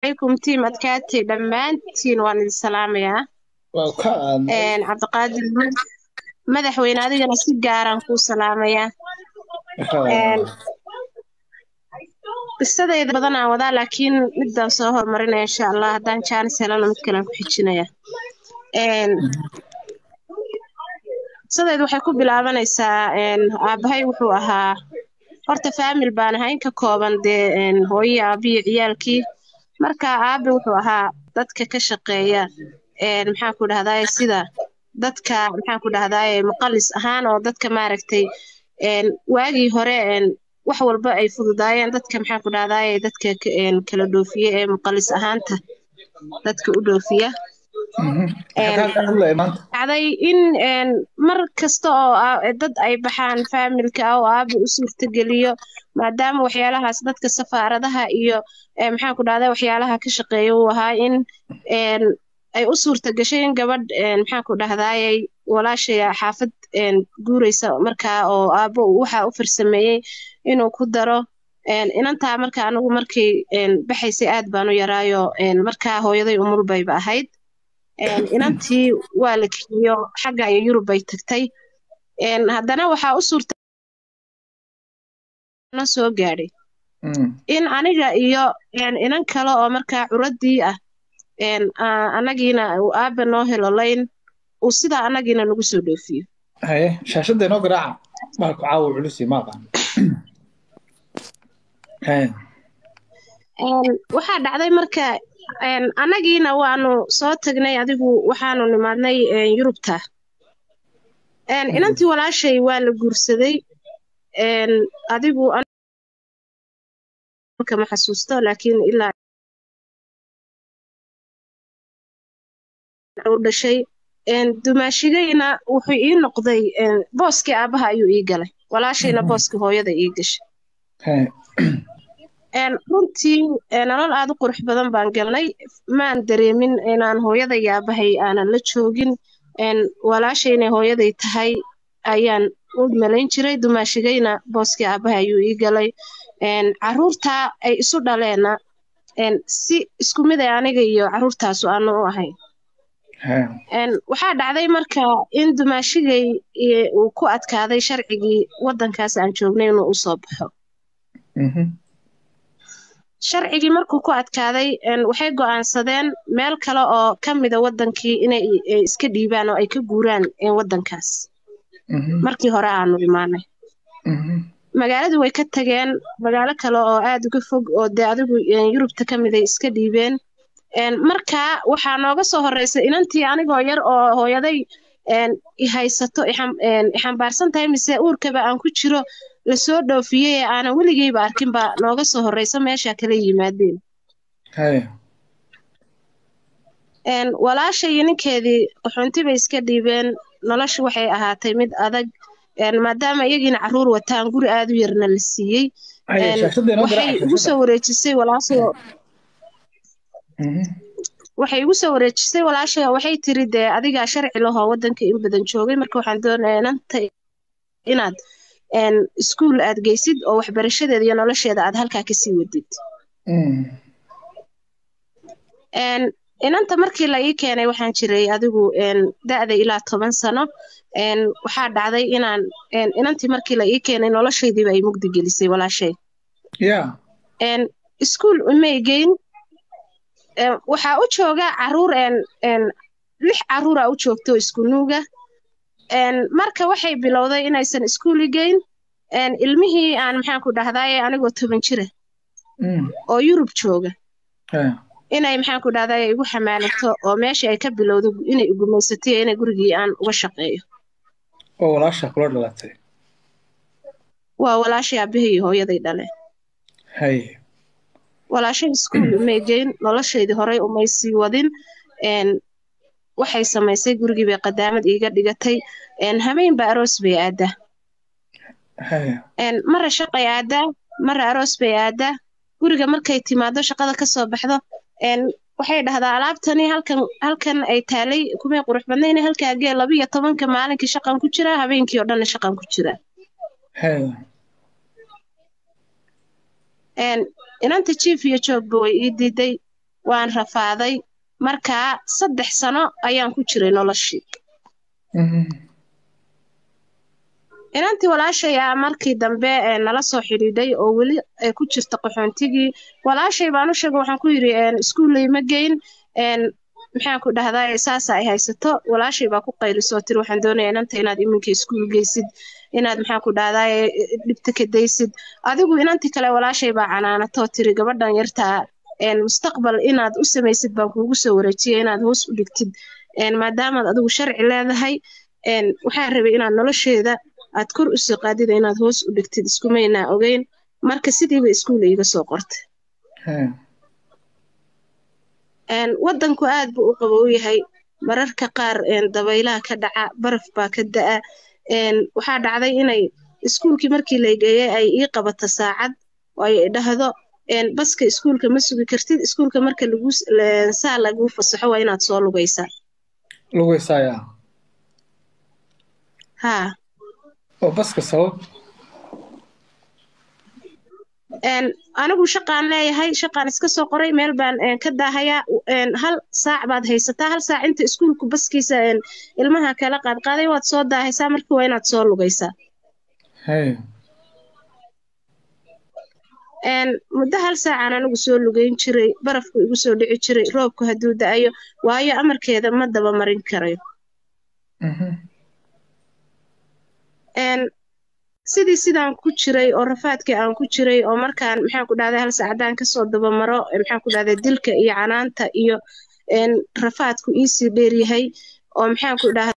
عليكم تيم أدكاتي دمانتين وان السلامية waa ka aadnay إن عبد القادر مدحوين هذه أنا سجارة كو سلامية إن qisadayda badan aan wadaa laakiin midaan soo hormarinaya insha allah haddaan jaanis helana mid kalean ku xijinaya Een, qisadayda waxay ku bilaabanaysaa een, aabahay wuxuu ahaa horta faamil baan ahay ka kooban dee een, hooyo aabiyo ciyaalkii marka aabe wuxuu ahaa dadka ka shaqeeya een, maxaan ku dhahdaye sida dadka maxaan ku dhahdaye muqalis ahaan oo dadka maaragtay een, waagii hore een, wax walba ay fududaayeen dadka maxaan ku dhahdaye dadka ka- een, kala dhoofiye ee muqalis ahaanta dadka u dhoofiya maxaa ka hadlaya maanta dhacday in een, mar kasta oo aa- dad ay baxaan faamilka ah oo aabe u suurtageliyo maadaama waxyaalahaas dadka safaaradaha iyo ee, maxaan ku dhahdaa waxyaalaha ka shaqeeya uu ahaa in een, ay u suurtagashay in gabadh een, maxaan ku dhahdaayey walaashay xaafad een, guuraysa markaa oo aabbo uu waxa u farsameeyey inuu ku daro een, inantaa marka anigu markay een, baxaysay aad baan u yaraayo een, markaa hooyaday umul bayba ahayd een, inantii waa la kiciyo xagga iyo yurub bay tagtay een, haddana waxaa u suurta soo gaadhay Mm. in aniga iyo een, inan kale oo markaa curadii ah een, aa- anagiina uu aabba noo helo layn uu sidaa anagiina nagu soo dhoofiyo haye shaashadda inoo garaaca baalku caawa culusi ma aqaan haye Een, waxaa dhacday marka een, anagiina waanu soo tagnay adigu waxaanu nimaadnay een, yurubta een, inantii walaashay waa la guursaday een, adigu aniga ma xasuusto laakiin ilaa u dhashay een, dumaashigayna wuxuu ii noqday een, booskii aabbaha ayuu ii galay walaashayna booskii hooyada ii gashay haye een, runtii een, nolol aad u qurux badan baan galnay maan dareemin inaan hooyada iyo aabbahay aanan la joogin een, walaashay inay hooyaday tahay ayaan u malayn jiray dumaashigayna booskii aabbaha ayuu ii galay een, carruurtaa ay isu dhaleenna een, si isku mid ay aniga iyo carruurtaasu aanu u ahayn haye Een, waxaa dhacday marka in dumaashigay iyo- uu ku adkaaday sharcigii waddankaas aan joognay inuu u soo baxo Mhm. sharcigii markuu ku adkaaday een, waxay go'aansadeen meel kale oo ka mida waddankii inay ay iska dhiibaan oo ay ka guuraan een, waddankaas Mhm. markii hore aanu imaanay Mhm. magaaladii way ka tageen magaalo kale oo aad uga fog oo dee adigu een, yurubta ka mid ay iska dhiibeen een, marka waxaa nooga soo horreysay inantii anigoo yar oo hooyaday een, i haysato i xam- een, i xambaarsan tahay mise uurkaba aan ku jiro lasoo dhoofiyey ee aanan weligeyba arkin baa nooga soo horreysa meesha kala yimaadeen haye een, walaashay iyo ninkeedii qaxoonti bay iska dhiibeen noloshu waxay ahaatay mid adag een, maadaama iyagiina carruur wataan guri aad u yarna la siiyey haye een, shaashadda inoo waxay garaaca igu shaashadda soo wareejisay walaashay Mhm. waxay igu soo wareejisay walaashay oo waxay tiri dee adigaa sharci lahoo waddanka in badan joogay marka waxaan doonayaa inanta inaad een, iskuul aad geysid oo waxbarashadeeda iyo nolosheeda aad halkaa kasii wadid Mm. een, inanta markii la ii keenay waxaan jiray adigu een, da'da ilaa toban sano een, waxaa dhacday inaan een, inantii markii la ii keenay noloshaydiiba ay mugdi gelisay walaashay ya een, iskuul umay geyn een, waxaa u jooga caruur een, een, lix caruura u joogto isku nuuga een, marka waxay bilowday inaysan iskuuli geyn een, ilmihii aan maxaan ku dhahdaye anigoo toban jira Mm. oo yurub jooga haye inay maxaan ku dhahdaye igu xamaalato oo meeshii ay ka bilowdo inay igumaysatay inay gurigii aan uga shaqeeyo oo walaasha kula dhalatay waa walaashay aabbahay iyo hooyaday dhale haye walaashay iskuul umay geyn noloshaydii horey umay sii wadin een, waxay samaysay gurigii bay qadaamad iiga dhigatay een, habeenba aroos bay aadaa haye een, mara shaqay aadaa mara aroos bay aadaa guriga markay timaado shaqada ka soo baxdo een, waxay dhahdaa alaabtani halkan halkan ay taalay kumay qurux badnayna halkaa gee laba iyo tobanka maalinkii shaqan ku jiraa habeenkii oo dhanna shaqan ku jiraa haye een, inanta jiif iyo joogba way ii diiday waan rafaaday markaa saddex sano ayaan ku jiray noloshii inantii walaashay ah markii dambe nala soo xidhiidhay oo weli ay ku jirta qaxoontigii walaashay baan u sheegay waxaan ku yidhi iskuullay ma geyn maxaan ku dhahdaa saasa ay haysato walaashay baa ku qaylisoo tiri waxaan doonayaa inanta inaad iminka iskuul geysid inaad maxaan ku dhahdaa dhibta ka daysid adigu inantii kale walaashay baa canaanatoo tiri gabadhan yartaa mustaqbal inaad u samaysid baan kuugu soo wareejiyay inaad hoos u dhigtid maadaamaad adigu sharci leedahay waxaan rabay inaad nolosheeda aad kor u soo qaadida inaad hoos u dhigtid iskumaynaa ogeyn marka sidiiba iskuul iiga soo qortay waddanku aad buu u qabow yahay mararka qaar dabaylaha ka dhaca baraf baa ka da'a waxaa dhacday inay iskuulkii markii la geeyey ay ii qabato saacad oo ay dhahdo baska iskuulka ma sugi kartid iskuulka marka lagu saa laguu fasaxo waa inaad soo lugaysaa lugaysaya haa oo baska sabab anigu shaqaan leeyahay shaqaan iska soo qoray meel baan ka daahayaa hal saac baad haysataa hal saac inta iskuulku baskiisa ilmaha kala qaadqaaday waad soo daahaysaa marka waa inaad soo lugaysaa muddo hal saacaan anigu soo lugayn jiray barafku igu soo dhici jiray roobku hadduu da'ayo waayo amarkeeda ma daba marin karayo sidii sidaan ku jiray oo rafaadkii aan ku jiray oo markaan maxaan ku dhahday hal saacadaan kasoo dabamaro maxaan ku dhahday dilka iyo canaanta iyo rafaadku iisii dheeryahay oo maxaan ku dhahday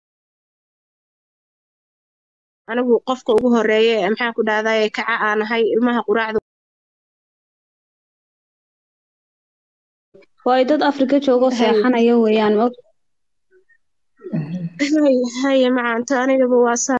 anigu qofka ugu horeeya maxaan ku dhahday kaca aan ahay ilmaha quraacda waayo dad afrika joogo seexanaya weeyaan ma haye macaanto anigaba waa saa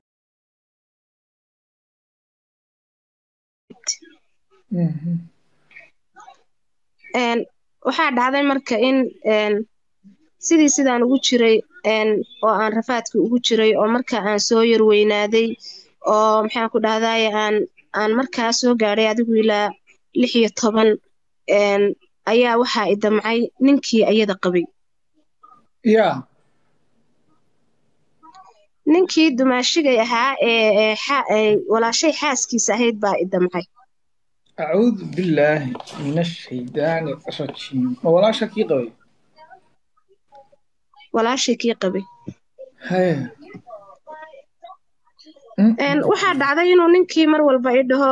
waxaa dhacday marka in sidii sidaan ugu jiray oo aan rafaadkii ugu jiray oo marka aan soo yar weynaaday oo maxaan ku dhahdaye aan aan markaa soo gaadhay adigu ilaa lix iyo toban ayaa waxaa i damcay ninkii ayada qabay ya ninkii dumaashigay ahaa ee walaashay xaaskiisa ahayd baa i damcay acuudu billaahi min ashaydaani rajiim ma walaasha kii qabay walaashay kii qabay haya waxaa dhacday inuu ninkii mar walba i dhaho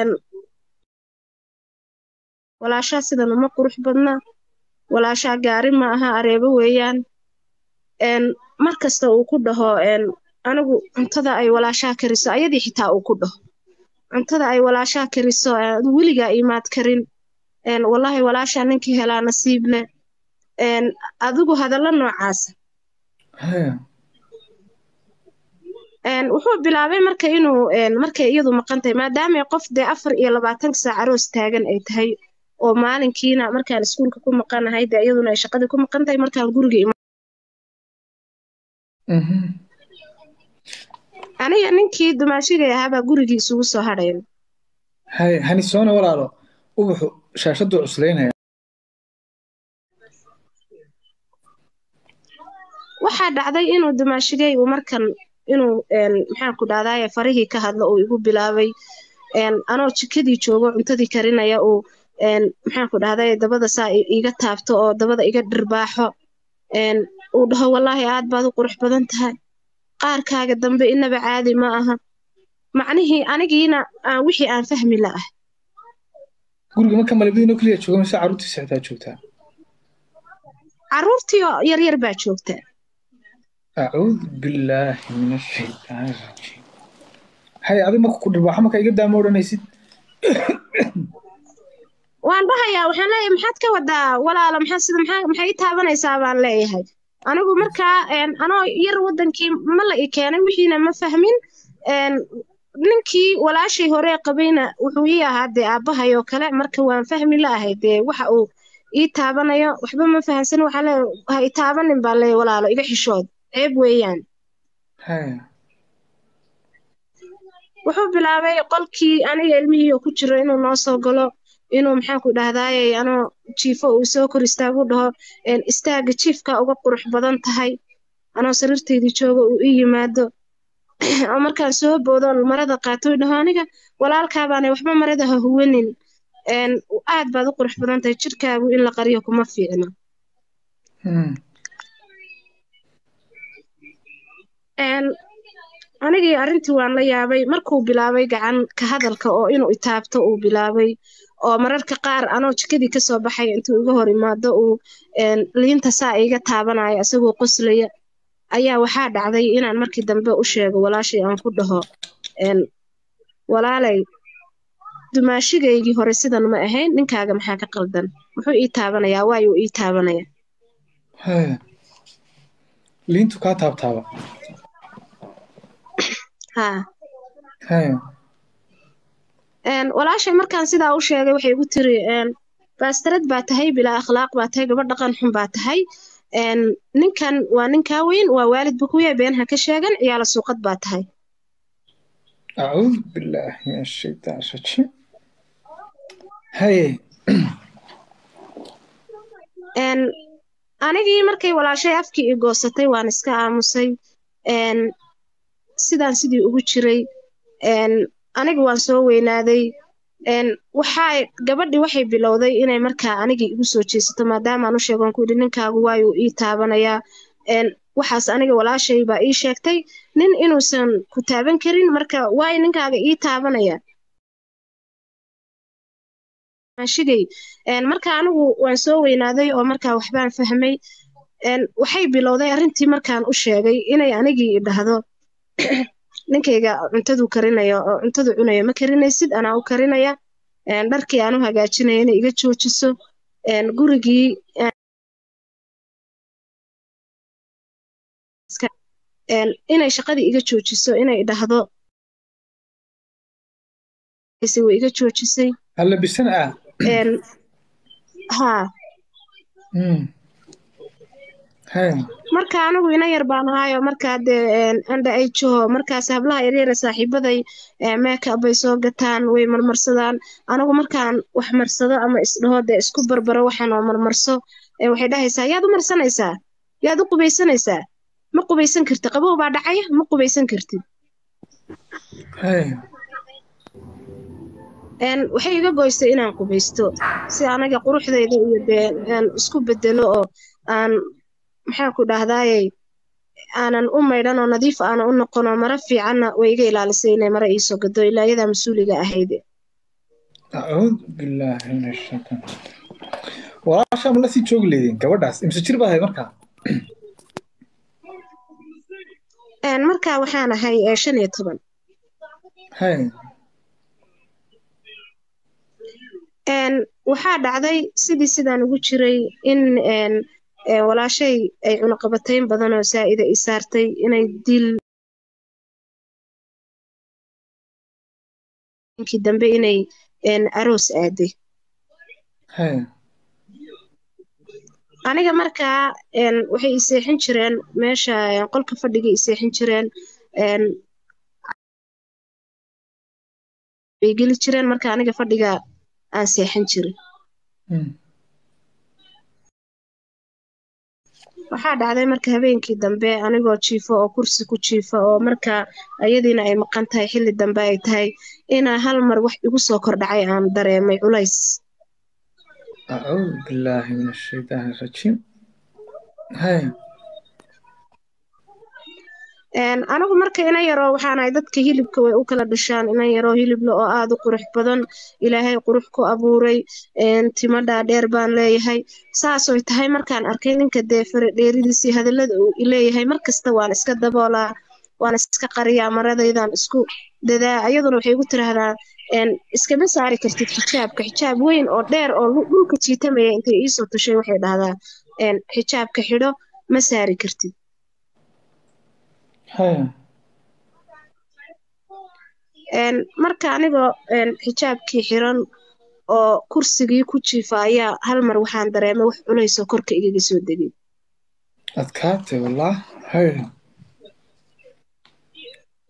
walaashaa sidan uma qurux badna walaashaa gaari ma aha areebo weeyaan mar kasta uu ku dhaho anigu cuntada ay walaashaa kariso ayadii xitaa uu ku dhaho cuntada ay walaashaa kariso weligaa imaad karin wallaahi walaashaa ninkii helaa nasiib leh adigu hadallo noocaasa wuxuu bilaabay marka inuu markay iyadu maqan tahay maadaamay qof dee afar iyo labaatanka saac aroos taagan ay tahay oo maalinkiina markaan iskuulka ku maqanahay dee iyaduna ay shaqadii ku maqan tahay markaan guriga aniga ninkii dumaashigay ahaabaa gurigii isugu soo hadhayn hay hanisoona walaalo ubaxu shaashaduu cuslaynaya waxaa dhacday inuu dumaashigay uu markan inuu maxaan ku dhahdaye farihii ka hadlo uu igu bilaabay anoo jikadii joogo cuntadii karinaya uu maxaan ku dhahdaye dabada saa iga taabto oo dabada iga dhirbaaxo uu dhaho wallaahi aad baad u qurux badan tahay qaarkaaga dambe inaba caadi ma aha macnihii anigiina wixii aan fahmi la'ah guriga marka malabadiinoo keliya jooga mise carruurtiisa xitaa joogtaa carruurtii oo yaryar baa joogta acuudu billaahi min ashaytaani rajiim hay adi marka ku dhirbaaxo marka iga daama odhanaysid waan dhahayaa waxaan leeyahay maxaad ka wadaa walaalo maxaa sida maxaa maxay ii taabanaysaa baan leeyahay anigu markaa anoo yar waddankii ma la i keenay wixiina ma fahmin ninkii walaashii hore qabayna wuxuu ii ahaa dee aabbahay oo kale marka waan fahmi la'ahay dee waxa uu ii taabanayo waxba ma fahansan waxaa lee ha i taabanin baa lee walaalo iga xishood ceeb weeyaan wuxuu bilaabay qolkii aniga ilmihii oo ku jiro inuu noo soo galo inuu maxaan ku dhahdaaye anoo jiifo uu soo kor istaagu dhaho istaaga jiifka uga qurux badan tahay anoo sariirtaydii jooga uu ii yimaado oo markaan soo boodoon marada qaatoy dhaho aniga walaalkaabaanay waxba marada ha huwanin aad baad u qurux badan tahay jirkaagu in la qariyo kuma fiicna anigii arrintii waan la yaabay markuu bilaabay gacan ka hadalka oo inuu itaabto uu bilaabay oo mararka qaar anoo jikadii kasoo baxay intuu iga hor imaado uu liinta saa iga taabanaya isagoo qoslaya ayaa waxaa dhacday inaan markii dambe u sheego walaashay aan ku dhaho walaalay dumaashigaygii hore sidan ma ahayn ninkaaga maxaa ka qaldan muxuu ii taabanayaa waayuu ii taabanaya liintu kaa taabtaaba haa walaashay markaan sidaa u sheegay waxay igu tiri baastarad baa tahay bilaa akhlaaq baa tahay gabadh dhaqan xun baa tahay ninkan waa ninkaa weyn waa waalid buu ku yahay been ha ka sheegan ciyaala suuqad baa tahay acuudu billaahi min ashaytaan rajiim haye anigii markay walaashay afkii i goosatay waan iska aamusay sidaan sidii ugu jiray aniga waan soo weynaaday waxaa gabadhii waxay bilowday inay markaa anigii igu soo jeesato maadaamaan u sheegoon ku yidhi ninkaagu waayuu ii taabanayaa waxaas aniga walaashay baa ii sheegtay nin inuusan ku taaban karin marka waayo ninkaaga ii taabanaya shigay marka anigu waan soo weynaaday oo markaa waxbaan fahmay waxay bilowday arrintii markaan u sheegay inay anigii idhahdo ninkayga cuntaduu karinaya oo cuntadu cunaya ma karinaysid anaa u karinaya dharkii aan u hagaajinaya inay iga joojiso gurigii inay shaqadii iga joojiso inay idhahdo way iga joojisay allabisan ah haa marka anigu ina yar baan ahaayo markaa dee andha ay joho markaas hablaha yaryara saaxiibaday meekab bay soo gataan way marmarsadaan anigu markaan wax marsado ama isdhaho dee isku barbaro waxaan oo marmarso waxay dhahaysaa yaad u marsanaysaa yaad u qubaysanaysaa ma qubaysan kartid qabow baa dhacaya ma qubaysan kartid waxay iga goysay inaan qubaysto si anaga quruxdayda iyo dee aan isku bedelo oo aan maxaan ku dhahdaayey aanan u maydhan oo nadiif aana u noqon oo mara fiicanna way iga ilaalisay inay mara iisoo gado ilaa iyadaa mas-uuliga ahayde acuudu billaahi min ashaytaan walaashaa ma la sii joogi leedeen gabadhaas imse jir baa ahayd markaa markaa waxaan ahay shan iyo toban waxaa dhacday sidii sidaan ugu jiray in walaashay ay cunaqabatayn badan oo saa'ida i saartay inay dil inkii dambe inay aroos aaday aniga markaa waxay i seexin jireen meesha qolka fadhiga i seexin jireen bay geli jireen marka aniga fadhiga aan seexan jirin waxaa dhacday marka habeenkii dambe anigoo jiifo oo kursi ku jiifa oo marka ayadiina ay maqan tahay xilli dambe ay tahay inaa hal mar wax igu soo kordhacay aan dareemay culays acuudu billaahi min ashaytaan rajiim anigu marka ina yaroo waxaanahay dadka hilibka way u kala dhashaan ina yaroo hilible oo aada u qurux badan ilaahay qurux ku abuuray timo dhaadheer baan leeyahay saasoy tahay markaan arkay ninka dee faradheeridiisii hadallada uu leeyahay markasta waan iska daboolaa waan iska qariyaa maradaydaan isku dadaa ayaduna waxay igu tiraahdaa iskama saari kartid xijaabka xijaab weyn oo dheer oo dhulka jiitamaya intay iisoo tushay waxay dhahdaa xijaabka xidho ma saari kartid marka anigoo xijaabkii xiran oo kursigii ku jiifa ayaa hal mar waxaan dareemay wax culaysoo korka igaga soo degay adkaatay wallah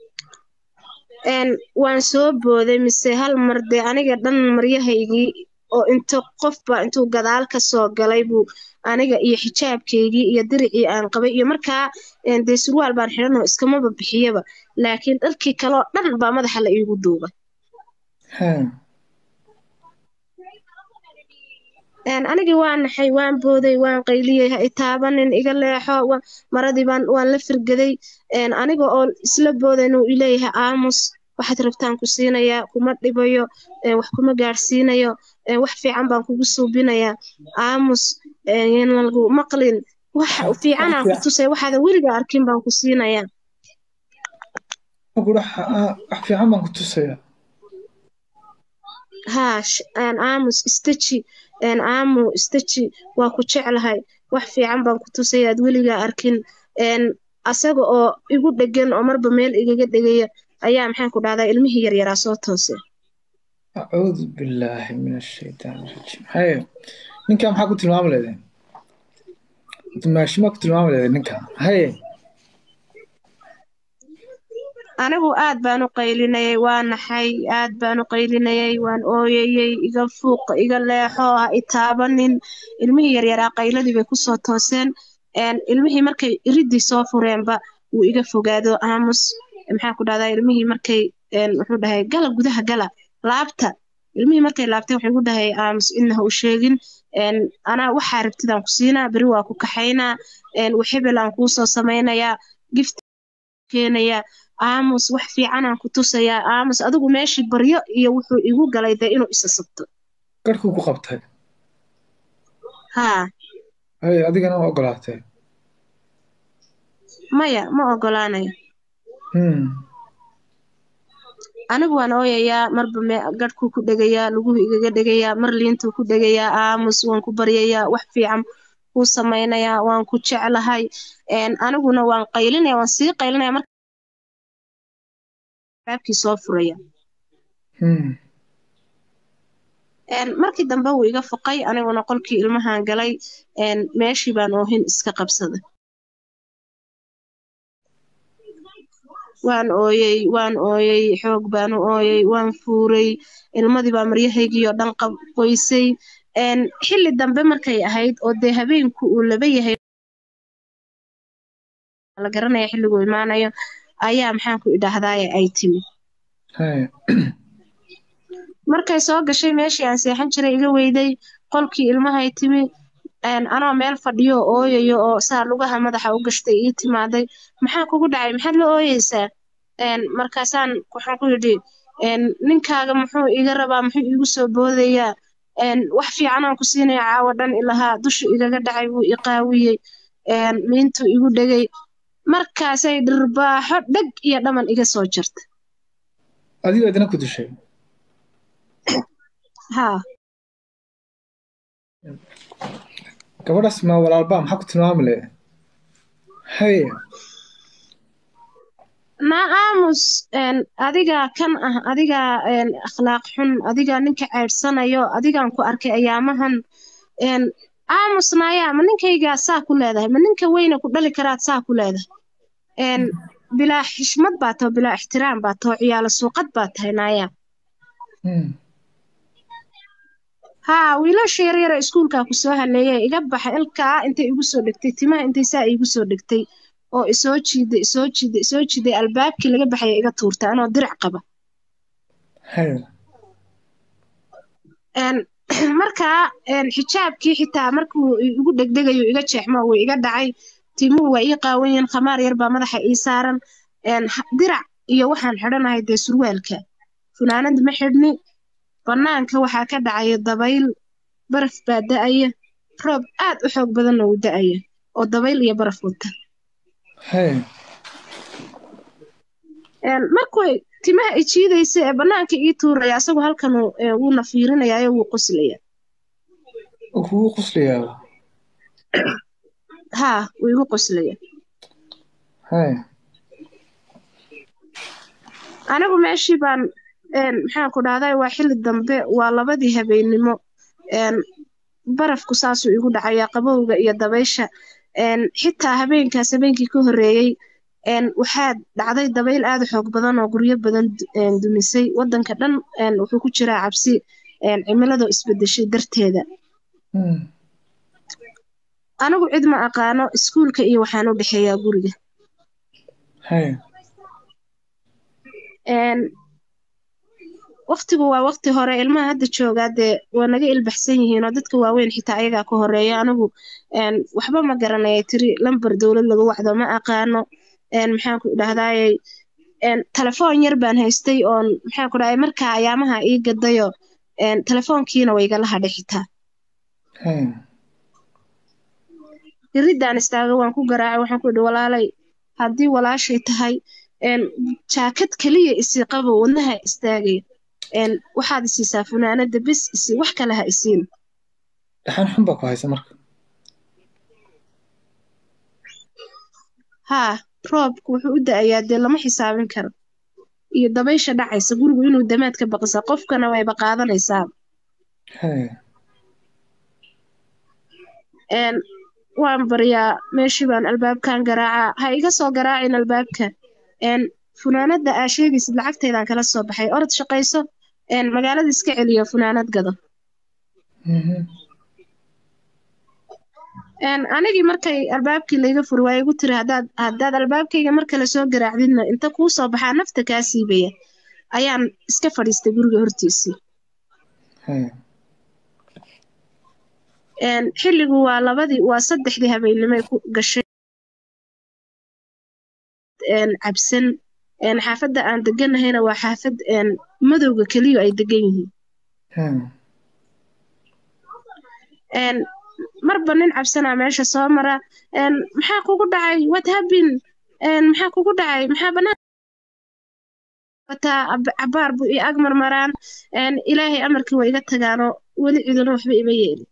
waan soo booday mise hal mar dee aniga dhan maryahaygii oo inta qofba intuu gadaal ka soo galay buu aniga iyo xijaabkeygii iyo diricii aan qabay iyo markaa dee surwaal baan xidhanoo iskamaba bixiyaba laakiin dharkii kaleoo dhan baa madaxa la iigu duubay anigii waan naxay waan booday waan qayliyey ha itaabanin iga leexo maradii baan waan la firgaday aniga oo isla boodayn uu ileeyahay aamus waxaad rabtaan ku siinayaa kuma dhibayo wax kuma gaadhsiinayo wax fiican baan kugu suubinayaa aamus lagu maqlin wax fiicanaan ku tusaya waxaadan weliga arkin baan ku siinayaa wax fiican baan ku tusayaa haa aamus istaji aamu istaji waa ku jeclahay wax fiican baan ku tusaya aad weligaa arkin asaga oo igu dhegan oo marba meel igaga dhegaya ayaa maxaan ku dhahdaa ilmihii yaryaraa soo toose acuudu billaahi min ashaytaan rajiim haye ninkaa maxaa ku tilmaami leedeen maashimaa ku tilmaami leedeen ninkaa haye anigu aad baan u qaylinayay waa naxay aad baan u qaylinayay waan ooyayey iga fuuq iga leexo ha itaabanin ilmihii yaryaraa qayladii bay kusoo tooseen ilmihii markay iridii soo fureenba wuu iga fogaado aamus maxaan ku dhahdaa ilmihii markay wuxuu dhahay gala gudaha gala laabta ilmihii markay laabtay wuxuu igu dhahay aamus inna ha u sheegin anaa waxaa rabtidaan ku siinaa beri waa ku kaxaynaa waxebel aan kuu soo samaynayaa gift keenayaa aamus wax fiicanaan ku tusayaa aamus adigu meeshii baryo iyo wuxuu igu galay dee inuu isa sabto garhkuu ku qabtay haa hay adigana ma ogolaatay maya ma ogolaanayo anigu waan ooyayaa marba garhkuu ku dhegayaa luguhu igaga dhegayaa mar liintuu ku dhegayaa aamus waan ku baryayaa wax fiican kuu samaynayaa waan ku jeclahay aniguna waan qaylinaya waan sii qaylinaya mar baabkii soo furaya markii dambe wuu iga foqay aniguna qolkii ilmahan galay meeshii baan oohin iska qabsaday waan ooyey waan ooyey xoog baanu ooyey waan fuuray ilmadii baa maryahaygii oo dhan qoysay xilli dambe markay ahayd oo dee habeenku uu laba yahay la garanaya xilliguu imaanayo ayaa maxaanku idhaahdaaye ay timi markay soo gashay meeshii aan seexan jiray iga weyday qolkii ilmahay timi anoo meel fadhiyo ooyayo oo saa lugaha madaxa u gashtay ii timaaday maxaa kugu dhacay maxaad la ooyeysaa markaasaan waxaan ku yidhi ninkaaga muxuu iga rabaa muxuu iigu soo boodayaa wax fiicanaan ku siinaya caawo dhan ilahaa dushu igaga dhacay wuu iqaawiyey miintuu igu dhegay markaasay dhirbaaxo dheg iyo dhaman iga soo jirta adigo idina ku dishay haa gabadhaas ma walaalbaa maxaa ku tilmaami lehe haye naa aamus adigaa kan ah adigaa akhlaaq xun adigaa ninka ceydhsanayo adigaan ku arkay ayaamahan aamus naayaa ma ninkaygaa saa ku leedahay ma ninka weyne ku dhali karaad saa ku leedahay bilaa xishmad baa taho bilaa ixtiraam baa taho ciyaalo suuqad baa tahay naayaa haa wiilasha yaryara iskuulkaa ku soo haleeyay iga baxa ilkaa intay igu soo dhegtay timaha intay saa iigu soo dhegtay oo isoo jiiday isoo jiiday isoo jiiday albaabkii laga baxaya iga tuurtay anoo dirac qaba markaa xijaabkii xitaa markuu igu dhegdhegayo iga jeexmo wuu iga dhacay timuhu waa ii qaawan yihiin khamaar yar baa madaxa ii saaran dirac iyo waxaan xidhanahay dee surwaalka funaanad ma xidhni bannaanka waxaa ka dhacaya dabayl baraf baa da'aya roob aad u xoog badanna wuu da'aya oo dabayl iyo baraf wata markuu timaha ijiidaysa ee bannaanka ii tuuraya asagu halkan wuuna fiirinayaayo wuu qoslaya kugu qoslayaa haa wuu igu qoslaya anigu meeshii baan maxaan ku dhahday waa xilli dambe waa labadii habeennimo barafku saasuu igu dhacayaa qabowga iyo dabaysha xitaa habeenkaas habeenkii ka horreeyey waxaa dhacday dabayl aad u xoog badan oo guryo badan dumisay waddanka dhan wuxuu ku jiraa cabsi cimilada isbedeshay darteeda anigu cid ma aqaano iskuulka iyo waxaan u dhexeeyaa guriga waqtigu waa waqti hore ilmaha hadda joogaa dee waa naga ilbaxsan yihiin oo dadka waaweyn xitaa ayagaa ka horeeya anigu waxba ma garanaya tiri lambar dowlad lagu wacdo ma aqaano maxaanku idhahdaayey telefoon yar baan haystay oon maxaanku dhahay markaa ayaamaha ii gadayo telefoonkiina waygala hadhay xitaa iridaan istaaga waan ku garaacay waxaan ku idhi walaalay haddii walaashay tahay jaakad keliya isii qabo wadnaha istaagaya waxaad isiisaa funaanada bes isi wax kale ha isiin dhaxan xun baa ku haysa marka haa roobku wuxuu u da-ayaa dee lama xisaabin karo iyo dabaysha dhacaysa gurigu inuu damaad ka baqisa qofkana wayba qaadanaysaa waan baryaa meeshii baan albaabkan garaacaa ha iga soo garaacin albaabka funaanada aa sheegaysid lacagteedaan kala soo baxay orod shaqayso magaalada iska celiyo funaanad gado anigii markay albaabkii layga furi waa igu tiri hadaad haddaad albaabkayga mar kale soo garaacdidna inta kuu soo baxaa nafta kaa siibaya ayaan iska fadhiistay guriga hortiisii xilligu waa labadii waa saddexdii habeennimay ku gashay cabsan xaafadda aan deganahayna waa xaafad madowga keliyo ay degan yihiin marba nin cabsanaa meesha soo mara maxaa kugu dhacay what happen maxaa kugu dhacay maxaa banaan wataa cabaar buu ii ag marmaraan ilaahay amarkii waa iga tagaanoo weli ciduna waxba ima yeelin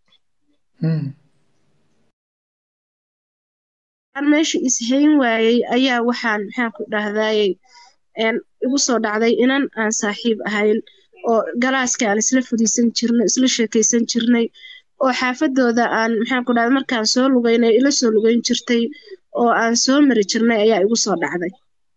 meesha ishayn waayey ayaa waxaan maxaan ku dhahdaayey igu soo dhacday inan aan saaxiib ahayn oo galaaska aan isla fadhiisan jirnay isla sheekaysan jirnay oo xaafadooda aan maxaan ku dhahday markaan soo lugaynay ila soo lugayn jirtay oo aan soo mari jirnay ayaa igu soo dhacday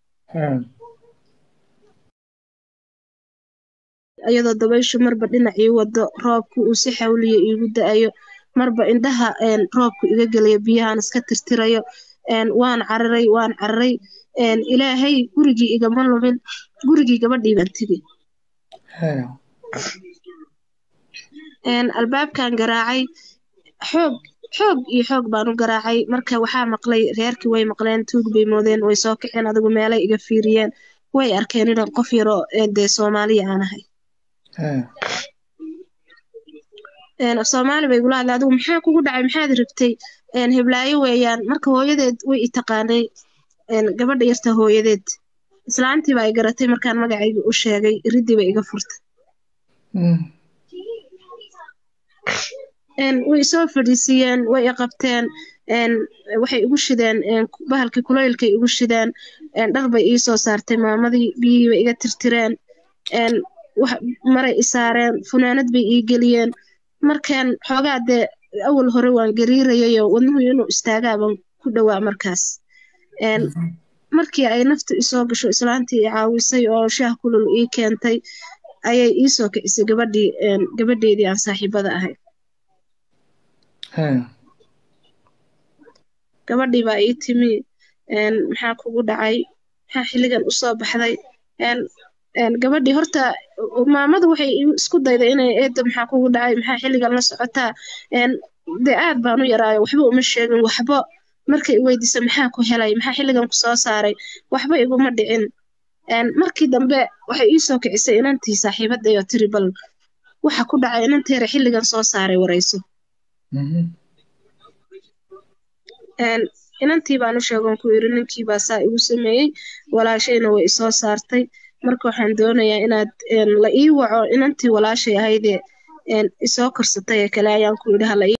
iyadoo dabayshu marba dhinacii wado roobku uu si xawliya iigu da-ayo marba indhaha roobku iga gelayo biyahaan iska tirtirayo waan cararay waan cararay ilaahay gurigii igama lumin gurigii gabadhii baan tegey albaabkan garaacay xoog xoog iyo xoog baan u garaacay marka waxaa maqlay reerkii way maqleen tuug bay moodeen way soo kaceen adigu meelay iga fiiriyeen way arkeen inaan qof yaroo dee soomaaliya aan ahay soomaali bay igula hadlay adigu maxaa kugu dhacay maxaad rabtay heblaayo weeyaan marka hooyadeed way i taqaanay gabadha yarta hooyadeed islaantii baa i garatay markaan magacayga u sheegay riddii bay iga furtay way soo fadhiisiyeen way i qabteen waxay igu shideen bahalkii kulaylkay igu shideen dhar bay ii soo saartay maamadii biyihii bay iga tirtireen maray i saareen funaanad bay ii geliyeen markaan xoogaa dee awal hore waan gariirayayo wadnuhu inuu istaagaaban ku dhowaa markaas markii ay naftu isoo gasho islaantii i caawisay oo shaah kulul ii keentay ayay ii soo kicisay gabadhii gabadheedii aan saaxiibada ahay gabadhii baa ii timi maxaa kugu dhacay maxaa xilligan usoo baxday gabadhii horta maamadu waxay isku dayday inay eedda maxaa kugu dhacay maxaa xilligan la socotaa dee aad baan u yaraayo waxba uma sheegin waxba markay weydiisa maxaa ku helay maxaa xilligan ku soo saaray waxba iguma dhicin markii dambe waxay ii soo kicisay inantii saaxiibadday oo tiri bal waxa ku dhacay inanteera xilligan soo saaray warayso inantii baan u sheegon ku yiri ninkii baa saa igu sameeyey walaashayna way isoo saartay marka waxaan doonayaa inaad la ii waco inantii walaashay ahaydee isoo korsatay ee kale ayaan ku yidhi hala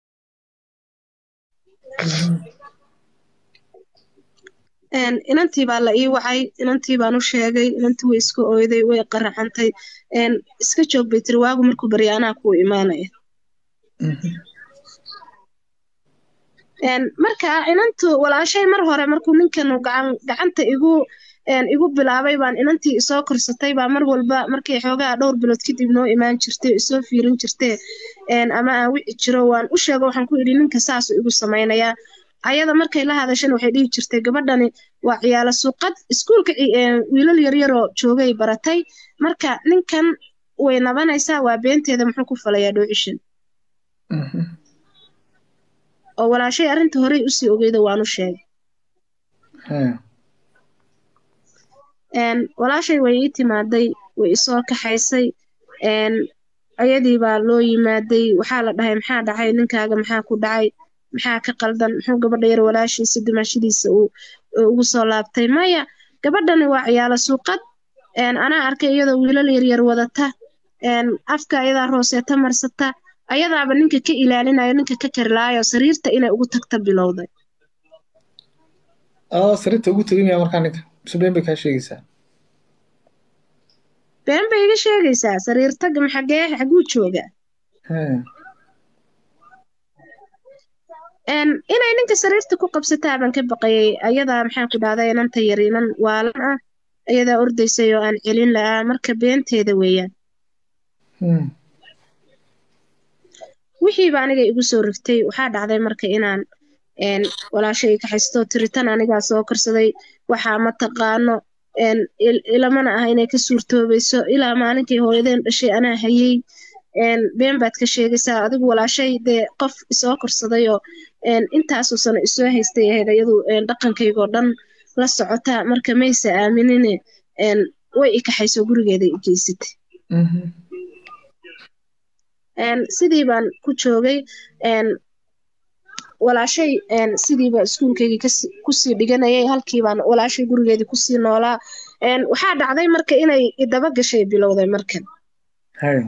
inantii baa la ii wacay inantii baan u sheegay inantii way iska oyday way qaracantay iska joog bay tiri waagu markuu barya anaa kuu imaanaya Een, marka inantu walaashay mar hore markuu ninkanu gacan gacanta igu een, igu bilaabay baan inantii isoo korsatay baa mar walba markay xoogaa dhowr bilood kadib noo imaan jirtay isoo fiirin jirtay een, ama aan wici jiro waan u sheego waxaan ku idhi ninka saasuu igu samaynayaa ayada markay la hadashana waxay dhihi jirtay gabadhani waa ciyaalo suuqad iskuulka ci- een, wiilal yaryaroo joogay baratay marka ninkan way nabanaysaa waa beenteeda muxuu ku falayaa dhoocishan Mhm. oo walaashay arrinta horey usii ogeyda waan u sheegay Haya. een walaashay way ii timaaday way isoo kaxaysay een ayadii baa loo yimaaday waxaa la dhahay maxaa dhacay ninkaaga maxaa ku dhacay maxaa ka qaldan muxuu gabadha yar walaashiisa dimaashadiisa uu uu ugu soo laabtay maya gabadhani waa ciyaalo suuqad een anaa arkay iyadoo wiilal yaryar wadata een afka ayadaa rooseeta marsata ayadaaba ninka ka ilaalinayo ninka ka karilaayo sariirta inay ugu tagta bilowday aa sariirta ugu tegin yaa markaa ninka mise been bay kaa sheegaysaa been bay iga sheegaysaa sariir tag maxagee xaguu joogaa Haya. een inay ninka sariirta ku qabsataa baan ka baqayay ayadaa maxaan ku dhahday inanta yar inan waalan ah ayadaa ordaysay oo aan celin la'aa marka beenteeda weeyaan Hmm. wixiiba aniga igu soo rigtay waxaa dhacday marka inaan een walaashay ka haysto tiritan anigaa soo karsaday waxaa ma taqaano een il- ilamana ah inay ka suurtoobayso ilaa maalinkay hooyadeen dhashay anaa hayay een been baad ka sheegaysaa adigu walaashay dee qof isoo korsaday oo een intaasoo sano isoo haystay ahayd iyadu een dhaqankaygoo dhan la socota marka maysa aaminine een way i kaxayso gurigeeda i geysatay Mhm. een sidii baan ku joogay een walaashay een sidiiba iskuulkaygii kasi kusii dhiganayay halkii baan walaashay gurigeedii kusii noolaa een waxaa dhacday marka inay idaba gashay bilowday markan Haya.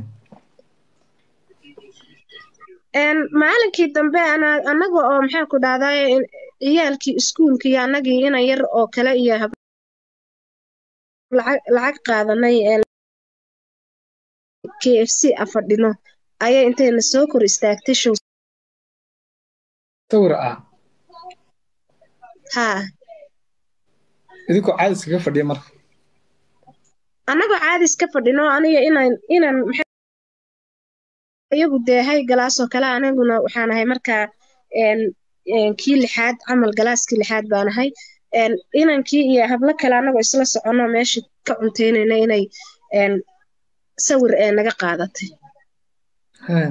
een maalinkii dambe ana anaga oo maxaa ku dhahday ciyaalkii iskuulka iyo anagii ina yar oo kale iyo hab lacag lacag qaadanay een k f c afadhino ayay intayna soo kor istaagtay show sawir ah haa idinkoo caadi iskaga fadhiya marka annagoo caadi iska fadhino aniga inaan inaan maxay iyagu dee hay galaasoo kale aniguna waxaan ahay markaa een een kii lixaad camal galaaskii lixaad baan ahay een inankii iyo hablo kale annagoo isla soconno meesha ka cuntaynayna inay een sawir ee naga qaadatay Haya.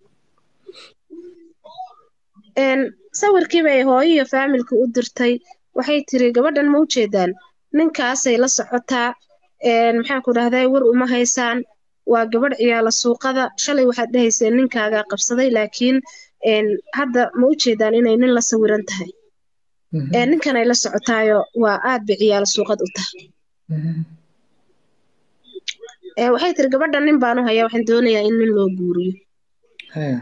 een sawirkii bay hooyo iyo faamilka u dirtay waxay tiri gabadhan ma ujeedaan ninkaasay la socotaa een maxaan ku dhahday war uma haysaan waa gabadh ciyaala suuqada shalay waxaad dhahayseen ninkaagaa qabsaday laakiin een hadda ma ujeedaan inay nin la sawiran tahay Mhm. ee ninkanay la socotaayo waa aad bay ciyaala suuqad u tahay Mhm. ee waxay tiri gabadhan nin baan u hayaa waxaan doonayaa in nin loo guuriyo Haya.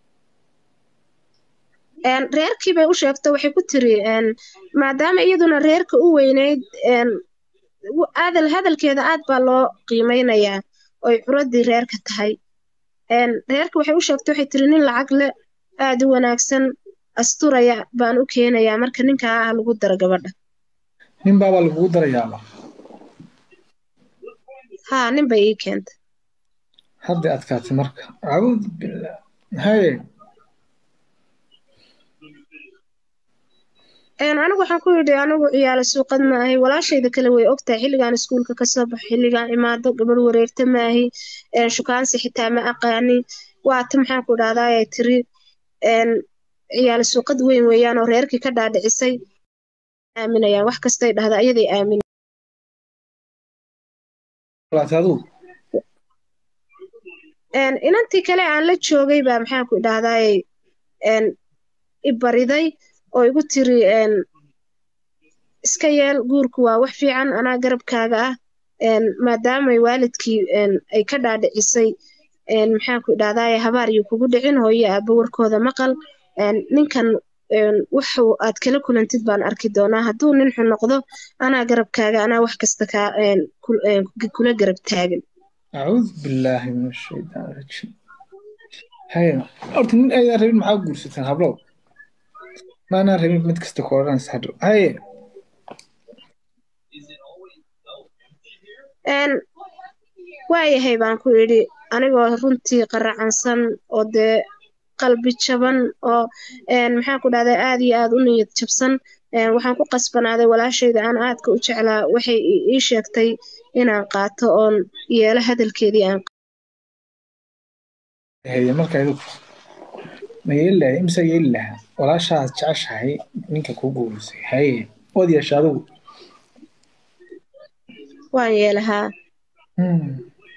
een reerkii bay u sheegtay waxay ku tiri een maadaama iyaduna reerka u weyneyd een w- adal hadalkeeda aad baa loo qiimeynayaa oy curadii reerka tahay een reerka waxay u sheegtay waxay tiri nin lacag leh aad u wanaagsan asturaya baan u keenayaa marka ninkaa ah lagu daro gabadha nin baabaa lagugu darayaaba haa nin bay ii keentay hadday adkaatay marka acuudu billah haye een anigu waxaan ku yidhi anigu ciyaala suuqad ma ahi walaashayda kale way ogtahay xilligaan iskuulka kasoo baxo xilligaan imaado gabadh wareegta ma ahi een shukaansi xitaa ma aqaani waata maxaan ku dhahdaa ay tiri een ciyaala suuqad weyn weeyaan oo reerkii ka dhaadhicisay aaminayaan wax kastay dhahda ayaday aamin walaatay adigu een inantii kale aan la joogay baa maxaan ku dhahdaay een i bariday oo igu tiri een iska yeel guurku waa wax fiican anaa garabkaaga ah een maadaamay waalidkii een ay ka dhaadhicisay een maxaan ku dhahdaay habaar iyo kugu dhicin hooyo aabba warkooda maqal een ninkan een wuxuu aad kala kulantid baan arki doonaa hadduu nin xun noqdo anaa garabkaaga anaa wax kasta kaa een kul- een kula garab taagan acuudu billaahi min ashaytaan rajiim haye horta nin aydan rabin maxaa guursateen hablow maanaa rabin mid kasta ku odhanaysa hadhow haye een waayahay baan ku idhi anigoo runtii qaracansan oo dee qalbi jaban oo een maxaan ku dhahdaa aad iyo aad u niyad jabsan een waxaan ku qasbanaaday walaashayda aan aadka u jeclaa waxay i- ii sheegtay inaan qaato oon yeelo hadalkeedii aan haye marka idu ma yeeli lahay imse yeeli lahaa walaashaad jeceshahay ninka kuu guurisay haye waad yeesha adigu waan yeelahaa Hmm.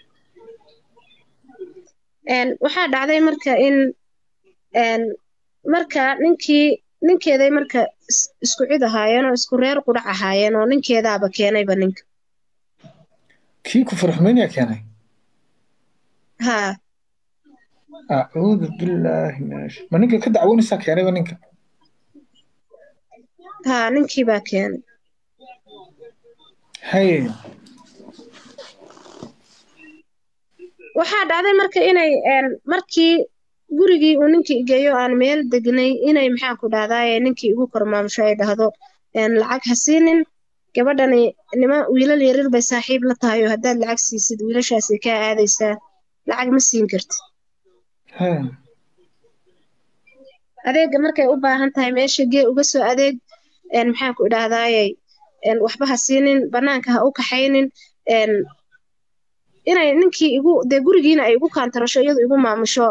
een waxaa dhacday marka in een marka ninkii ninkeeday marka is- isku cid ahaayeen oo isku reer qudhac ahaayeen oo ninkeedaaba keenayba ninka kii ku farxumaynayaa keenay haa acuudu billaahi min ash ma ninka ka dacwoonaysaa keenayba ninka haa ninkii baa keenay haye waxaa dhacday marka inay een markii gurigii uu ninkii geeyo aan meel degnay inay maxaan ku dhahdaaye ninkii igu kormaamusho ay dhahdo een lacag ha siinin gabadhani nima wiilal yaryar bay saaxiib la tahay oo haddaad lacag siisid wiilashaasi kaa aadaysaa lacag ma siin kartid haye adeega markay u baahan tahay meesha gee uga soo adeeg een maxaan ku idhaahdaaye een waxba ha siinin banaanka ha u kaxaynin een inay ninkii igu dee gurigiina ay igu kaantarasho iyadu igu maamusho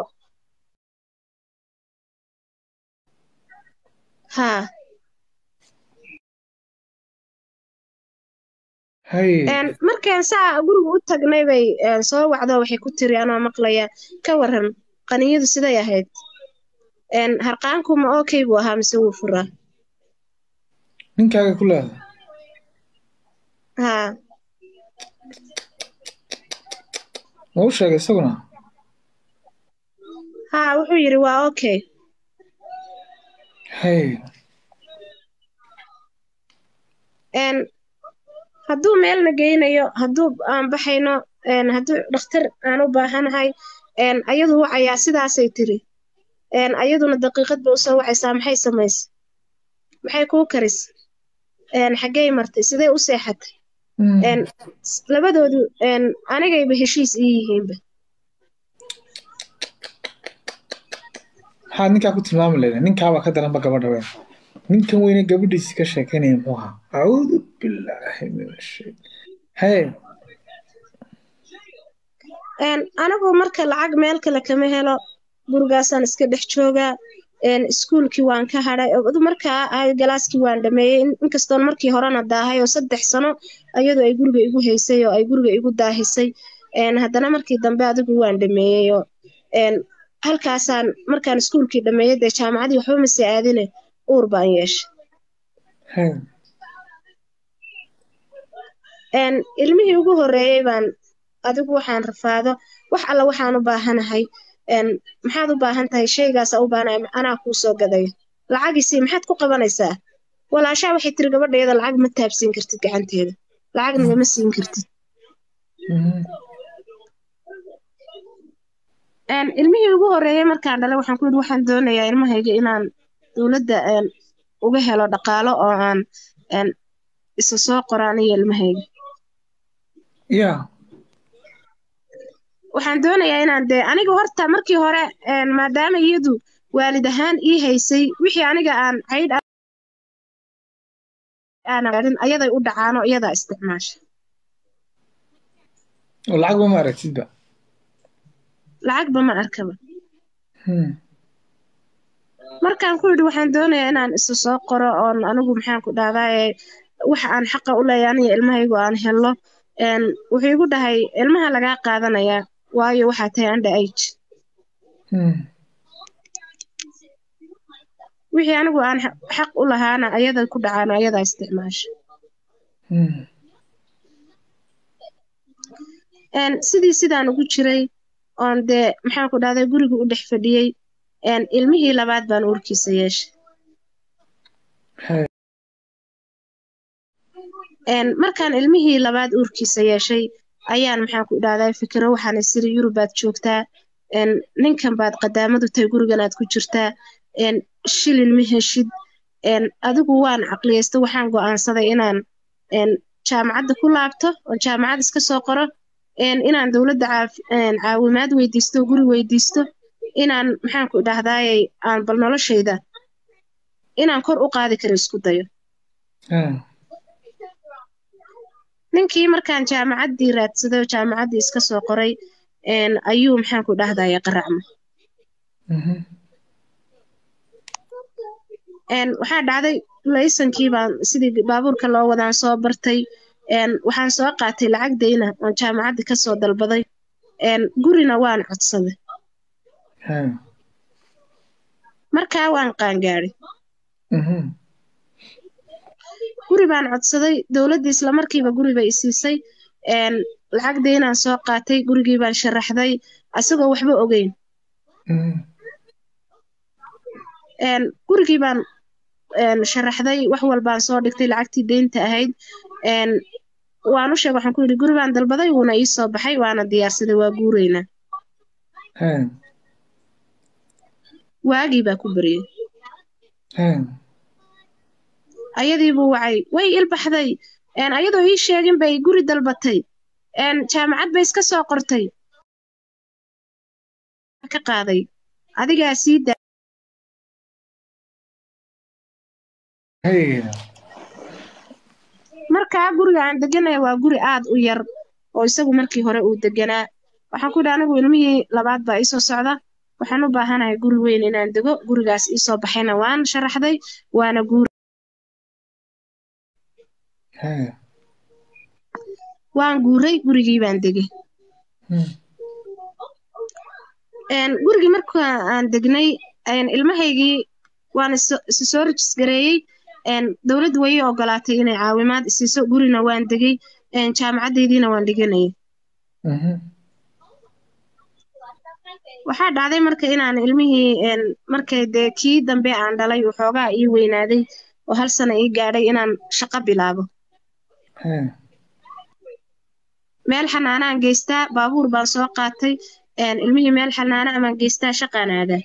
haa haye een markaan saa guriga u tagnay bay een soo wacdo waxay ku tiri anoo maqlaya ka waran qaniyadu siday ahayd een harqaanku ma okay buu ahaa mise wuu furaa ninkaaga ku leedahay haa ma u sheegay isaguna haa wuxuu yidhi waa okay haye een hadduu meelna geynayo hadduu aan baxayno een hadduu dhakhtar aan u baahanahay een ayadu wacayaa sidaasay tiri een ayaduna daqiiqad ba usoo wacaysaa maxay samaysay maxay kuu karis een xaggey martay sidee u seexatay Hmm. een s- labadoodu een anigayba heshiis ii yihiinba maxaad ninkaa ku tilmaami leedahay ninkaabaa ka daranba gabadha weyn ninkan weyne gabadhiisi ka sheekeynaya muxuu ahaa acuudu billaahi min ashay haye een anigu marka lacag meel kale kama helo gurigaasaan iska dhex joogaa een iskuulkii waan ka hadhay adu markaa ay galaaskii waan dhameeyey in- inkastoon markii horena daahay oo saddex sano ayadu ay guriga igu haysay oo ay guriga igu daahisay een haddana markii dambe adigu waan dhameeyey oo een halkaasaan markaan iskuulkii dhameeyey dee jaamacadii waxba mase aadine uur baan yeeshay haye een ilmihii ugu horreeyey baan adigu waxaan rafaado wax alla waxaan u baahanahay een maxaad u baahan tahay shaygaasa u baahanahay anaa kuu soo gadaya lacagiisii maxaad ku qabanaysaa walaashaa waxay tiri gabadheeda lacag ma taabsiin kartid gacanteeda lacagna ma siin kartid Mhm. een ilmihii ugu horreeyey markaan dhalay waxaan ku yidhi waxaan doonayaa ilmahayga inaan dowladda een uga helo dhaqaalo oo aan een isa soo qoro aniga ilmahayga ya waxaan doonayaa inaan dee aniga horta markii hore een maadaama iyadu waalid ahaan ii haysay wixii aniga aan caydh aanan gaadhin ayaday u dhacaano iyadaa isticmaasha oo lacagba ma aragtidba lacagba ma arkaba Hmm. markaan ku yidhi waxaan doonayaa inaan isu soo qoro oon anigu maxaan ku dhahdaaye waxa aan xaqa u leeyahay aniga ilmahaygu aan helo een wuxuu igu dhahay ilmaha lagaa qaadanayaa waayo waxaa tahay under age Hmm. wixii anigu aan xa- xaq u lahaana ayada ku dhacaano ayadaa isticmaasha Hmm. een sidii sidaan ugu jiray oon dee maxaan ku dhahday guriga u dhex fadhiyey een ilmihii labaad baan uurkiisa yeeshay haye een markaan ilmihii labaad uurkiisa yeeshay ayaan maxaan ku idhahdaa fikiro waxaan isiri yurub baad joogtaa een ninkan baad qadaamadu tahay gurigan aad ku jirtaa een shilin ma heshid adigu waan caqliyeysta waxaan go'aansaday inaan jaamacadda ku laabto oo jaamacad iska soo qoro inaan dowladda caawimaad weydiisto guri weydiisto inaan maxaanku idhahdaayey aan bal noloshayda inaan kor u qaadi karo isku dayo ninkii markaan jaamacaddii raadsaday oo jaamacaddii iska soo qoray ayuu maxaanku idhahdaye qaracma waxaa dhacday laysankii baan sidii baabuurka loo wadaan soo bartay waxaan soo qaatay lacag dayna oon jaamacaddii kasoo dalbaday gurina waan codsaday markaa waan qaangaadhay guri baan codsaday dowladdii islamarkiiba guri bay isiisay lacag daynaan soo qaatay gurigii baan sharaxday asagoo waxba ogeyn gurigii baan sharaxday wax walbaan soo dhigtay lacagtii deynta ahayd waan u sheeg waxaan ku yidhi guri baan dalbaday wuuna ii soo baxay waana diyaarsaday waa guuraynaa waagii baa ku baryey ayadii buu wacay way ilbaxday ayadoo ii sheegin bay guri dalbatay jaamacad bay iska soo qortay ka qaaday adigaa sii daa markaa guriga aan deganaya waa guri aad u yar oo isagu markii hore uu deganaa waxaan ku yidhi anigu ilmihii labaad baa iisoo socda waxaan u baahanahay guri weyn inaan dego gurigaas iisoo baxayna waan sharaxday waana guuri waan guuray gurigii baan degay gurigii marka aan degnay ilmahaygii waan isi soo rejisgareeyey dowladdu way ii ogolaatay inay caawimaad isiiso gurina waan degay jaamacaddeediina waan dhiganayay waxaa dhacday marka inaan ilmihii markay dee kii dambe aan dhalay waxoogaa ii weynaaday oo hal sana ii gaadhay inaan shaqo bilaabo meel xanaanaan geystaa baabuur baan soo qaatay ilmihii meel xanaana amaan geystaa shaqaan aadaa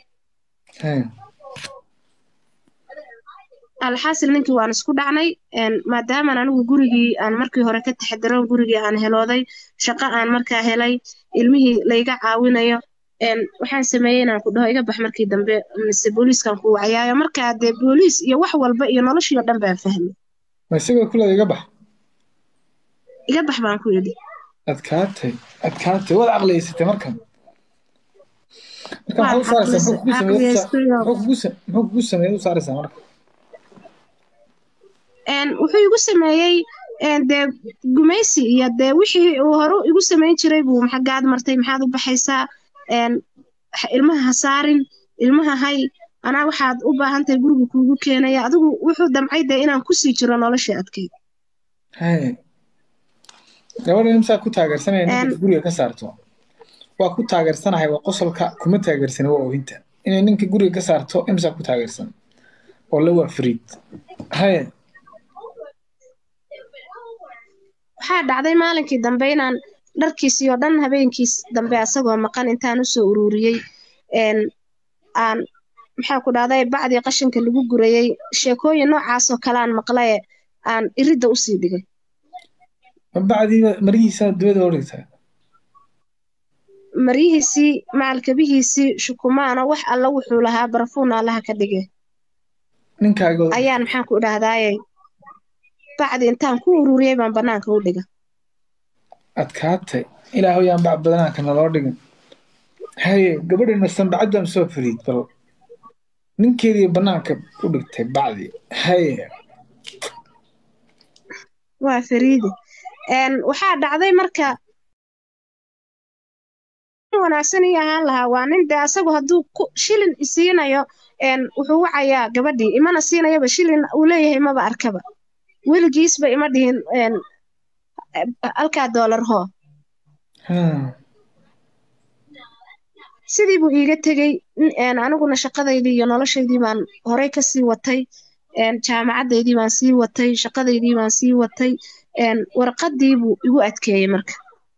alxaasil ninkii waan isku dhacnay maadaamaan anigu gurigii aan markii hore ka taxadiroon gurigii aan helooday shaqo aan markaa helay ilmihii layga caawinayo waxaan sameeyey inaan ku dhaho iga bax markii dambe mise booliiskan ku wacayaayo markaa dee booliis iyo wax walba iyo noloshii oo dhan baan fahmay ma isagoo kule iga bax iga bax baan ku yidhi adkaatay adkaatay waad caqliyeysatay markan marka maxaa u saaraysaa muxuu kugu sameeyey u saaraysaa marka wuxuu igu sameeyey dee gumaysi iyo dee wixii uu hore igu samayn jiray buu maxagaad martay maxaad u baxaysaa ilmaha ha saarin ilmaha hay anaa waxaad u baahan tahay guriga kuugu keenaya adigu wuxuu damcay dee inaan kusii jiro noloshii adkayd gabadha imsaa ku taageersanaya ninka guriga ka saarto waa ku taageersanahay waa qosolka kuma taageersana waa oohinta inay ninka guriga ka saarto imsaa ku taageersan oo la waa fariid haye waxaa dhacday maalinkii dambe inaan dharkiisii oo dhan habeenkiis dambe asagoo maqan intaan usoo ururiyey aan maxaa ku dhahday bacdii qashinka lagu gurayey sheekooyin noocaasoo kale aan maqlaye aan iridda usii dhigay bacdii marihiisa dibada oo dhigtaa maryihiisii macalkabihiisii shukumaano wax alla wuxuu lahaa barafuuna allaha ka dhige ninkaaga ayaan maxaan ku idhaahdaaye bacdi intaan ku ururiyey baan bannaanka u dhiga adkaatay ilaahow yaan bac badanaanka naloo dhigin haye gabadhina sanbacaddan soo fariid bal ninkeedii bannaanka u dhigtay bacdi haye waa fariidi waxaa dhacday marka wanaagsan ii ahaan lahaa waa nin dee asagu hadduu shilin isiinayo wuxuu wacayaa gabadhii imana siinayaba shilin uu leeyahay maba arkaba weligiisba ima dhihin halkaa doolar hoo sidii buu iiga tegey aniguna shaqadaydii iyo noloshaydii baan horey ka sii watay jaamacaddaydii baan sii watay shaqadaydii baan sii watay warqaddii buu igu adkeeyey marka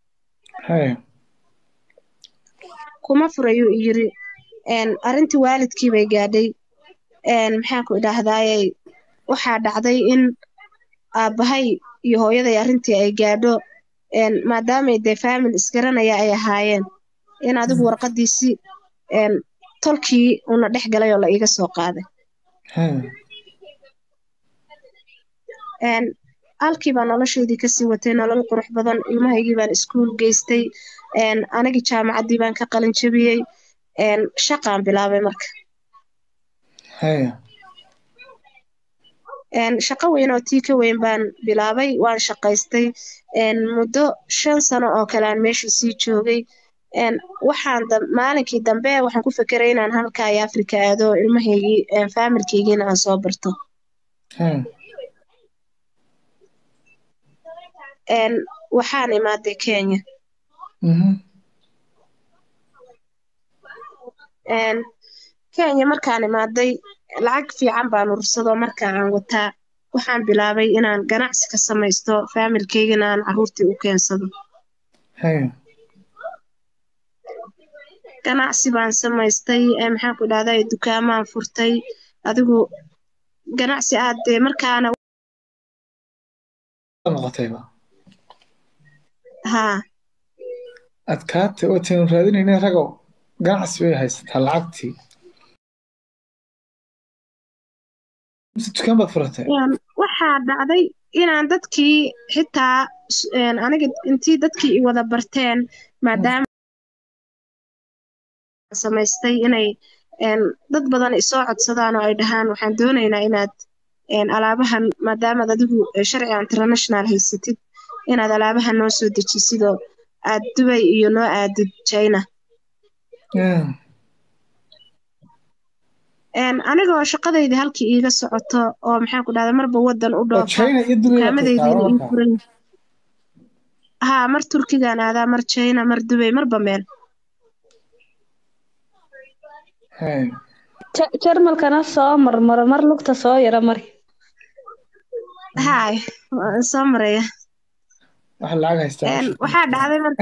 kuma furayuu yiri arrintii waalidkii bay gaadhay maxaan ku idhaahdaaye waxaa dhacday in aabbahay iyo hooyaday arrintii ay gaadho maadaamay dee faamil isgaranaya ay ahaayeen in adigu warqadiisi tolkii una dhex galay oo la iiga soo qaaday halkii baa noloshaydii kasii watay nolol qurux badan ilmahaygii baan iskuul geystay anigii jaamacaddii baan ka qalin jabiyey shaqaan bilaabay marka shaqo weyn oo tii ka weyn baan bilaabay waan shaqaystay muddo shan sano oo kale aan meeshii sii joogay waxaan maalinkii dambe waxaan ku fekeray inaan halkaa iyo afrika aado ilmahaygii faamilkaygiina aan soo barto waxaan imaaday kenya kenya markaan imaaday lacag fiican baan urursado marka aan wataa waxaan bilaabay inaan ganacsi ka samaysto faamilkaygana aan caruurtii u keensado ganacsi baan samaystay maxaan ku idhahdaa dukaamaan furtay adigu ganacsi aad dee markaana noqotayba haa adkaatay oo taynu raadinayna ragow ganacsi bay haysataa lacagtii mise dukaan baad furatay waxaa dhacday inaan dadkii xitaa aniga intii dadkii i wada barteen maadaama samaystay inay dad badan isoo codsadaan oo ay dhahaan waxaan doonaynaa inaad alaabahan maadaamaad adigu sharciga international haysatid inaad alaabahan noo soo dejisidoo aad dubay iyo noo aadid china anigoo shaqadayda halkii iiga socoto oo maxaan ku dhahda marba wadan u dhoofa dukaamadaydiina ii furan haa mar turkigaan aadaa mar china mar dubay marba meel jarmalkana soo marmaro mar lugta soo yara mari haay waan soo maraya waxa lacag haystaa waxaa dhacday marka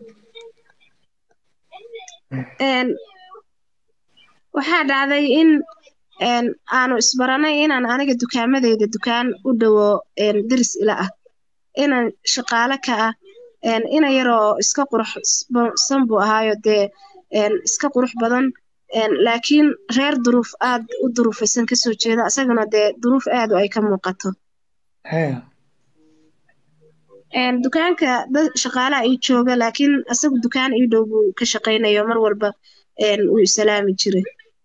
waxaa dhacday in aanu isbaranay inaan aniga dukaamadeyda dukaan u dhowo deris ila ah inan shaqaale ka ah ina yaroo iska quruxsan buu ahaayo dee iska qurux badan laakiin reer duruuf aad u duruufaysan kasoo jeeda isagana dee duruuf aadu ay ka muuqato dukaanka dad shaqaalaha ii jooga laakiin isagu dukaan ii dhow buu ka shaqaynayo mar walba wuu isalaami jiray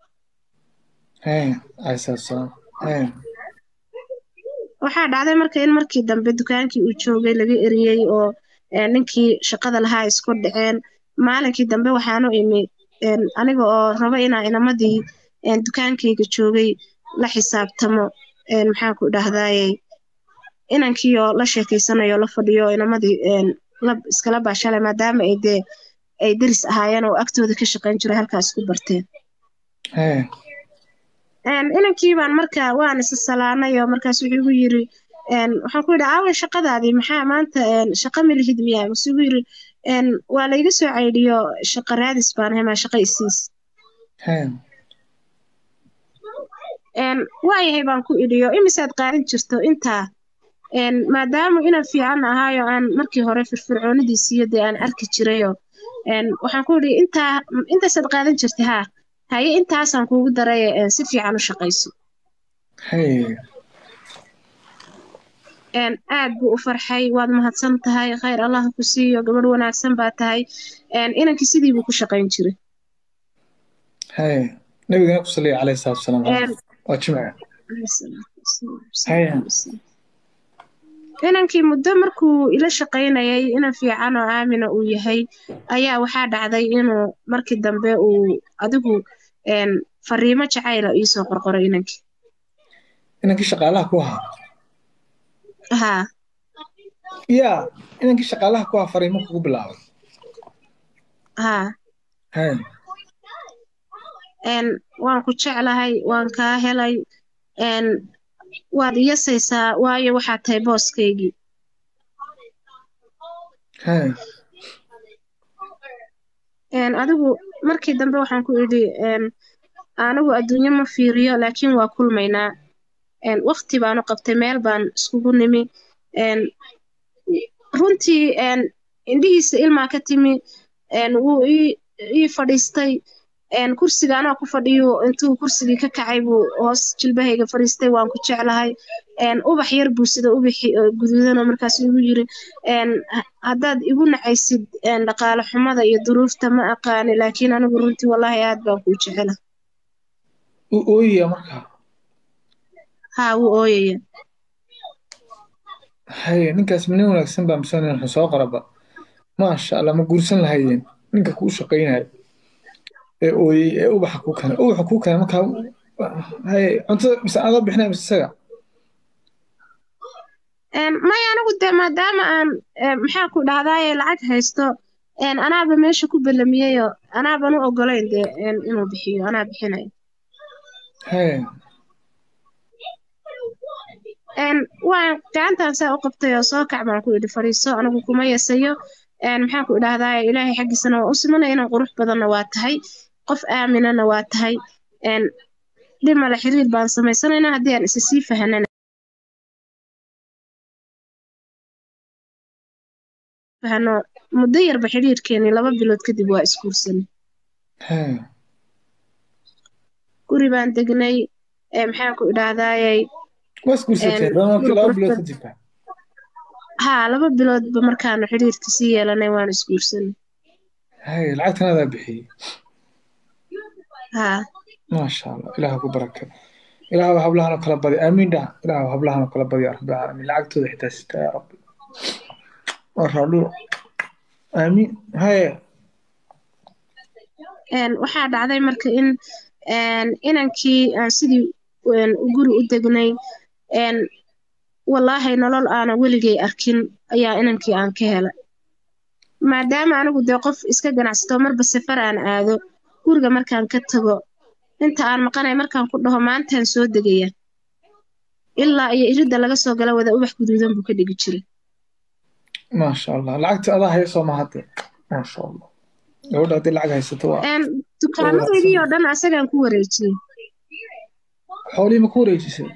waxaa dhacday marka in markii dambe dukaankii uu joogay laga eriyey oo ninkii shaqada lahaa isku dhaceen maalinkii dambe waxaanu imi aniga oo rabo inaa inamadii dukaankayga joogay la xisaabtamo maxaan ku dhahdaayey inankiioo la sheekeysanayo la fadhiyo inamadii iskala baashalay maadaama ay dee ay deris ahaayeen oo agtooda ka shaqayn jiray halkaas ku barteen inankii baan marka waan isa salaanay oo markaas wuxuu igu yiri waxaan ku yidhi aawa shaqadaadii maxaa maanta shaqa milihid miyaa mase igu yiri waa layga soo caydhiyo shaqa raadis baan hemaa shaqa isiis waayahay baan ku idhiyo imisaad qaadan jirto intaa maadaama inan fiican ahaayo aan markii hore firfircoonidiisiiyo dee aan arki jirayoo waxaan ku idhi intaa intaasaad qaadan jirtay haa haye intaasaan kuugu daray si fiican u shaqayso aad buu u farxay waad mahadsan tahay khayr allah ku siiyo gabadh wanaagsan baa tahay inankii sidii buu ku shaqayn jiray nabigana ku saliya calayhi salaatu wasalaam waa jimca inankii muddo markuu ila shaqaynayay inan fiican oo aamina uu yahay ayaa waxaa dhacday inuu markii dambe uu adigu fariimo jacayla iisoo qorqoray inankii inankii shaqaalaha ku ahaa haa yaa inankii shaqaalaha ku ahaa fariimo kugu bilaabay haa waan ku jeclahay waan kaa helay waad iyasaysaa waayo waxaad tahay booskaygii adigu markii dambe waxaan ku idhi anigu adduunyo ma fiiriyo laakiin waa kulmaynaa waqti baanu qabtay meel baan iskugu nimi runtii indhihiisa ilmaa ka timi wuu ii fadhiistay kursiga anaa ku fadhiyo intuu kursigii ka kacay buu hoos jilbahayga fadhiistay waan ku jeclahay ubax yar buu sida ubaxi guduudanoo markaas igu yiri haddaad igu nacaysid dhaqaale xumada iyo duruufta ma aqaani laakiin anigu runtii wallaahi aad baan kuu jecela u ooyaya markaa haa wuu ooyaya haye ninkaas nin wanaagsan baa mise nin xun soo qaraba maasha allah ma guursan lahayeen ninka kuu shaqaynayo ee ooyey ee ubaxa kuu keenay ubaxa kuu keenay markaa haye cuntada mise adaa bixinaya mise isaga maya anigu dee maadaama aan maxaa ku dhahdaaye lacag haysto anaaba meesha ku balamiyeyo anaaban u ogolayn dee inuu bixiyo anaa bixinayo haye waan gacantaan saa u qabtay oo soo kac baan ku idhi fadhiiso anigu kuma yasayo maxaan ku idhahdaa ilaahay xaggiisana waa u simanaya inaan qurux badanna waa tahay qof aaminana waa tahay dhimale xiriir baan samaysanaynaa haddii aan isa sii fahanana fahano muddo yarba xiriirkeeni laba bilood kadib waa isguursanay guri baan degnay maxaan ku idhahdaayey haa laba biloodba markaanu xiriirka sii yeelanay waan isguursanay haye lacagtan adaa bixiyey haa maasha allah ilaaha ku baraka ilaahu hablahanoo kala badi aamiin dhah ilaahu hablahanoo kala badi yaa rabbi alcaalamiin lacagtooda xitaa sita yaa rabbi waa raadhulo aamiin haye waxaa dhacday marka in inankii aan sidii guri u degnay wallaahi nolol aana weligay arkin ayaa inankii aan ka helay maadaama anigu dee qof iska ganacsato marba safar aan aado guriga markaan ka tago inta aan maqanay markaan ku dhaho maantaan soo degaya ilaa iyo iridda laga soo gala wada ubax guduudan buu ka dhigi jiray maasha allah lacagta adaa hayso ma hadde maasha allah gabadha haddii lacag haysato waa dukaamadeydii oo dhan asagaan ku wareejiyey xoolihii ma ku wareejisay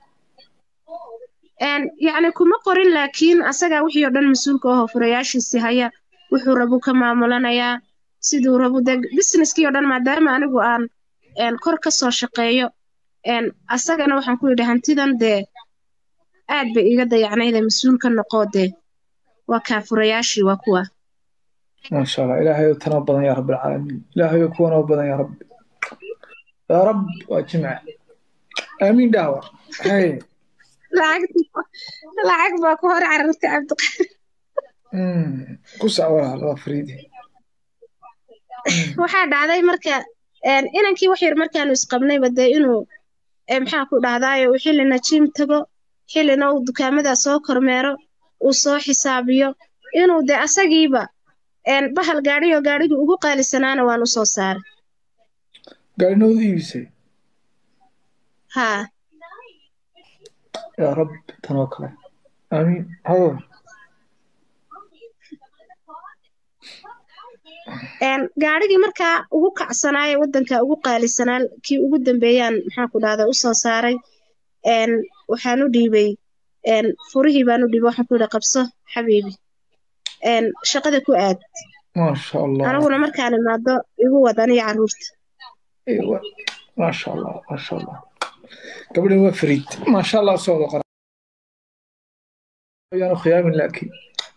yacni kuma qorin laakiin asagaa wixii oo dhan mas-uulka ahoo furayaashiisii haya wuxuu rabu ka maamulanayaa siduu rabu dee businesskii oo dhan maadaama anigu aan kor ka soo shaqeeyo asagana waxaan ku yidhi hantidan dee aad bay iga dayacnayda mas-uul ka noqoo dee waa kaa furayaashii waa kuwa maasha allah ilaahayo tanoo badan yaa rabbi alcaalamiin ilaahayo kuwanoo badan yaa rabbi yaa rab waa jimca aamiin dhaawa haye lacag baa ku hor carartay cabdiqaadir ku sac walaal waa fariidi waxaa dhacday marka inankii wax yar markaanu isqabnayba dee inuu maxaa ku dhahdaayo uu xillina jiim tago xillina uu dukaamada soo kormeero uu soo xisaabiyo inuu dee asagiiba bahal gaadhiyo gaadhigii ugu qaalisanaana waan u soo saaray gaadhinoodu iibisay haa yaa rab tanoo kale aamiin hadow gaadhigii markaa ugu kacsanaaye waddanka ugu qaalisanaa kii ugu dambeeyaan maxaa ku dhahdaa u soo saaray waxaan u dhiibay furihii baan u dhiibay waxaan ku yidhi qabso xabiibi shaqada ku aad maasha allah aniguna markaan imaado igu wad aniyo carruurta maasha allah maasha allah gabadhan waa fariid maasha allah soo wada qora ayaanu khiyaamin laakiin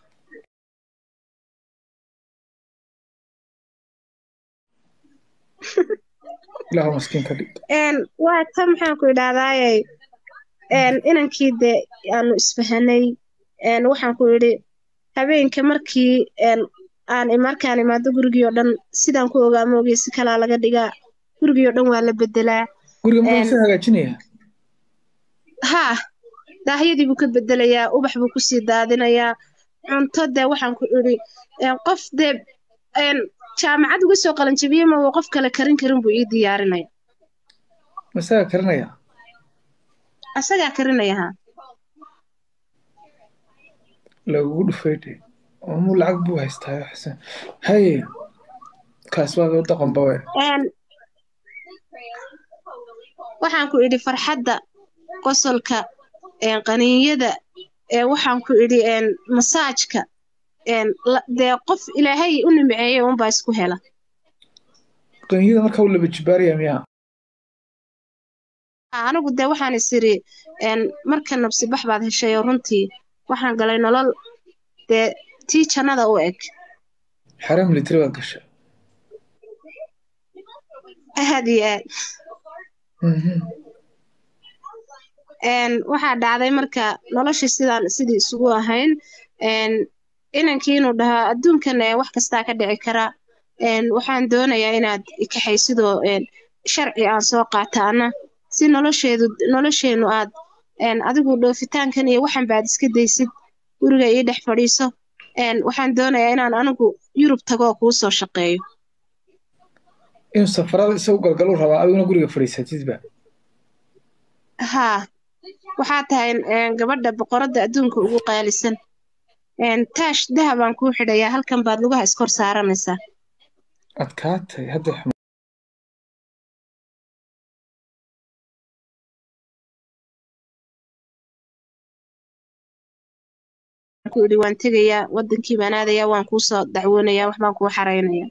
ilaahu maskiin ka dhig waa ta maxaan ku idhahdaaye inankii dee aanu isfahanay waxaan ku idhi habeenka markii aan markaan imaado gurigii oo dhan sidaan ku ogaa moogay si kalaa laga dhigaa gurigii oo dhan waa la bedelaa guriga muxuu hagaajinayaa haa daahyadii buu ka bedelayaa ubax buu kusii daadinayaa cunto dee waxaan ku idhi qof dee jaamacad uga soo qalanjabiye ma qof kale karin karin buu ii diyaarinaya masaga karinaya asagaa karinaya haa lagugu dhufay dhe muu lacag buu haystaa xasan haye kaas waa daqanba we waxaan ku idhi farxadda qosolka qaniinyada waxaan ku idhi masaajka dee qof ilaahay u nimceeyey unbaa isku hela qaniinyada markaa u laba jibaaraya miyaa anigu dee waxaan is iri marka nabsi bax baad heshay oo runtii waxaan galay nolol dee tii jannada u eg xare military baad gashay aad iyo aad waxaa dhacday marka noloshii sidaan sidii isugu ahayn inankii inuu dhahaa adduunkan wax kastaa ka dhici kara waxaan doonayaa inaad ikaxaysidoo sharci aan soo qaataana si nolosheedu nolosheennu aad adigu dhoofitaankan iyo waxan baad iska daysid guriga ii dhex fadhiiso waxaan doonayaa inaan anigu yurub tagoo kuu soo shaqeeyo inuu safarada isagu galgalu rabaa adiguna guriga fadhiisatidba haa waxaa tahay gabadha boqoradda adduunka ugu qaalisan taash dahabaan kuu xidhayaa halkan baad lugaha iskor saaranaysaa adkaatay hadda ku idhi waan tegayaa wadankii baan aadayaa waan kuu soo dacwoonayaa wax baan kuu xaraynayaa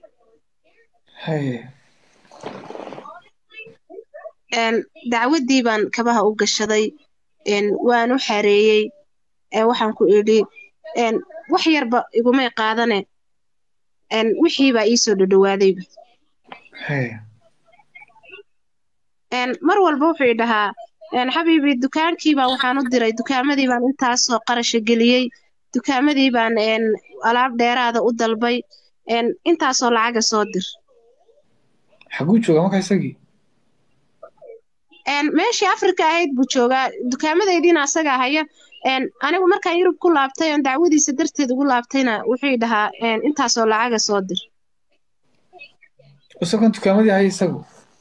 dacwaddii baan kabaha u gashaday waan u xareeyey waxaan ku idhi wax yarba igumay qaadane wixiibaa iisoo dhadhowaadayba mar walba wuxuu i dhahaa xabiibi dukaankiibaa waxaan u diray dukaamadii baan intaasoo qarasha geliyey dukaamadii baan alaab dheeraada u dalbay intaasoo lacaga soo dir xaguu joogaa markaa isagii meeshii afrika ahayd buu joogaa dukaamadaydiina asagaa haya anigu markaan yurub ku laabtay oon dacwadiisa darteed ugu laabtayna wuxuu dhahaa intaasoo lacaga soo dir isagoon dukaamadii haya isagu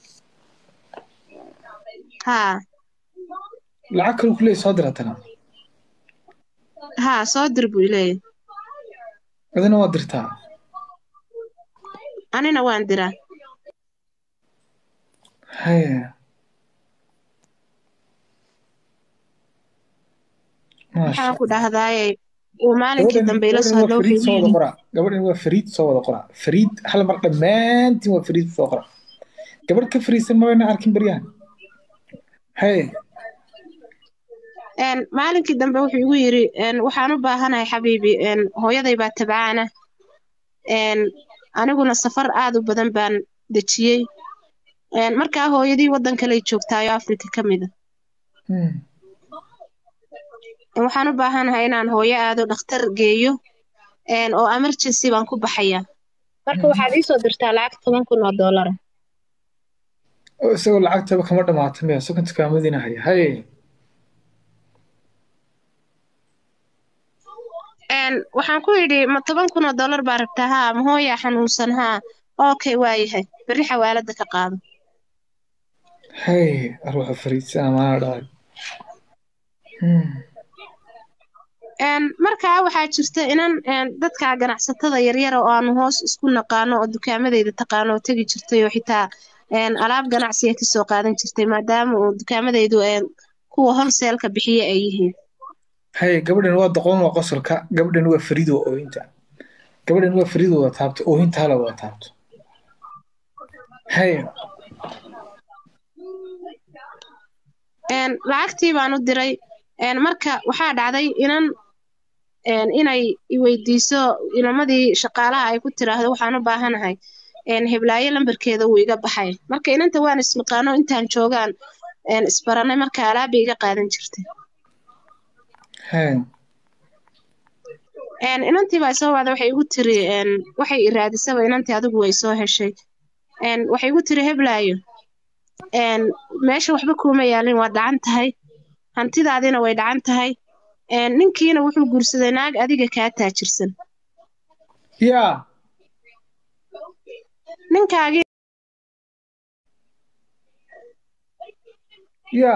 haa lacag kalu ku leeyahy soo dir haddana haa soo dir buu ileeyahy adina waa dirtaa anina waan diraa haya waxaan ku dhahdaaye uu maalinkii dambe ila soo hadlo wuxuu yidhi gabadhan waa fariid soo wada qoraa fariid hal mar dhammaantiin waa fariid soo qora gabadh ka fariisan mabayna arkin baryahan haye maalinkii dambe wuxuu igu yidhi waxaan u baahanahay xabiibi hooyaday baa tabcaana aniguna safar aad u badan baan dejiyey markaa hooyadii waddan kaley joogtaayo afrika ka mida waxaan u baahanahay inaan hooyo aado dhakhtar geeyo oo emergency baan ku baxayaa marka waxaad iisoo dirtaa lacag toban kun oo doolara isagoo lacagtaba kama dhamaato miya isagoo dukaamadiina haya haye waxaan ku yidhi ma toban kun oo dollar baa rabtaa haa ma hooyaa xanuunsan haa okay waayahay berri xawaalada ka qaado haye arwaxa fariidsana maana dhacay markaa waxaa jirta inan dadka ganacsatada yaryara oo aanu hoos isku naqaano oo dukaamadeyda taqaano oo tegi jirtay oo xitaa alaab ganacsiga kasoo qaadan jirtay maadaama uu dukaamadeydu kuwa holseelka bixiye ay yihiin haye gabadhan waa doqon waa qosolka gabadhan waa fariid waa oohinta gabadhan waa fariid wada taabto oohinta hala wada taabto haye lacagtii baan u diray marka waxaa dhacday inan inay iweydiiso inamadii shaqaalaha ay ku tiraahdo waxaan u baahanahay heblaayo lambarkeeda wuu iga baxay marka inanta waan isnaqaano intaan joogaan isbaranay marka alaabay iga qaadan jirtay inantii baa soo wacda waxay igu tiri waxay iraadisaba inantii adigu way soo heshay waxay igu tiri heblaayo meesha waxba kuuma yaalin waa dhacan tahay hantidaadina way dhacan tahay ninkiina wuxuu guursaday naag adiga kaa taajirsan ya ninkaagii ya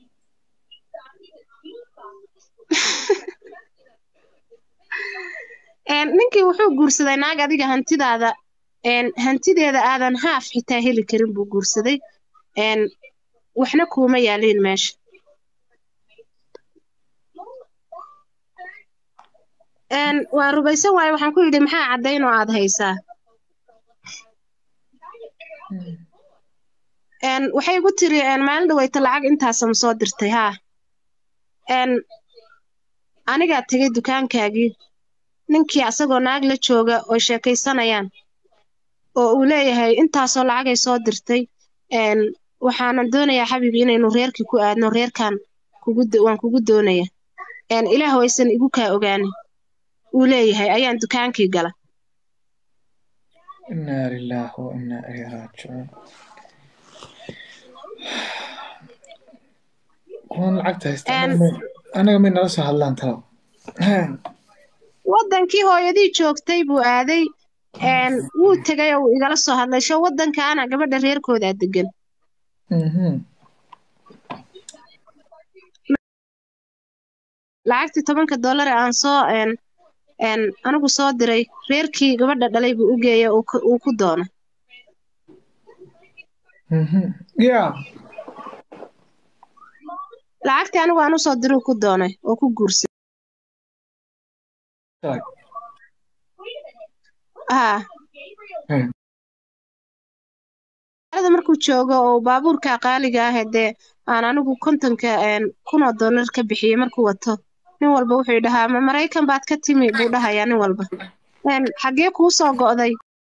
ninkii wuxuu guursaday naag adiga hantidaada hantideeda aadan haaf xitaa heli karin buu guursaday waxna kuuma yaaliin meesha waa rubaysan waaye waxaan ku yidhi maxaa caddayn oo aad haysaa waxay igu tiri maalin dhaweyta lacag intaasama soo dirtay haa anigaa tegay dukaankaagii ninkii asagoo naag la jooga oo sheekaysanayaan oo uu leeyahay intaasoo lacagay soo dirtay waxaanan doonayaa xabiibi inaynu reerkii ku aadno reerkan waan kugu doonaya ilaah waysan igu kaa ogaanin uu leeyahay ayaan dukaankii gala inaa lilaahi wa inaa ilayhi raajicuun kuwan lacagta haysta anaga may nala soo hadlaan talow waddankii hooyadii joogtay buu aaday wuu tegay oo uu igala soo hadlay sho waddankaana gabadha reerkoodaa degan lacagtii tobanka dollar ee aan soo anigu soo diray reerkii gabadha dhalay buu u geeya uu ku doono ya lacagtii anigu aan usoo diruu ku doonay oo ku guursaday haa da markuu joogo oo baabuurka qaaliga ah dee aan anigu kontonka kunoo dollar ka bixiyey markuu wato nin walba wuxuu dhahaa ma maraykan baad ka timi buu dhahayaa nin walba xaggee kuu soo go'day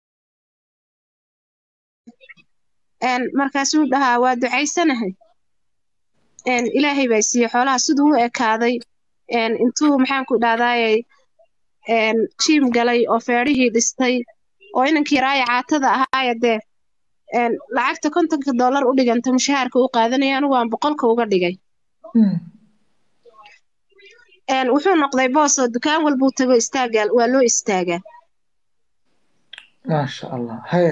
markaasuu dhahaa waa ducaysanahay ilaahay baa siiye xoolaha siduu u ekaaday intuu maxaanku dhahdaayay jiim galay oo feedhihii dhistay oo inankii raaya caatada ahaaya dee lacagta kontonka dollar u dhiganta mushahaarka u qaadanaya anigu aan boqolka uga dhigay wuxuu noqday boos oo dukaan walbuu tago istaagaa waa loo istaagaa maasha allah haye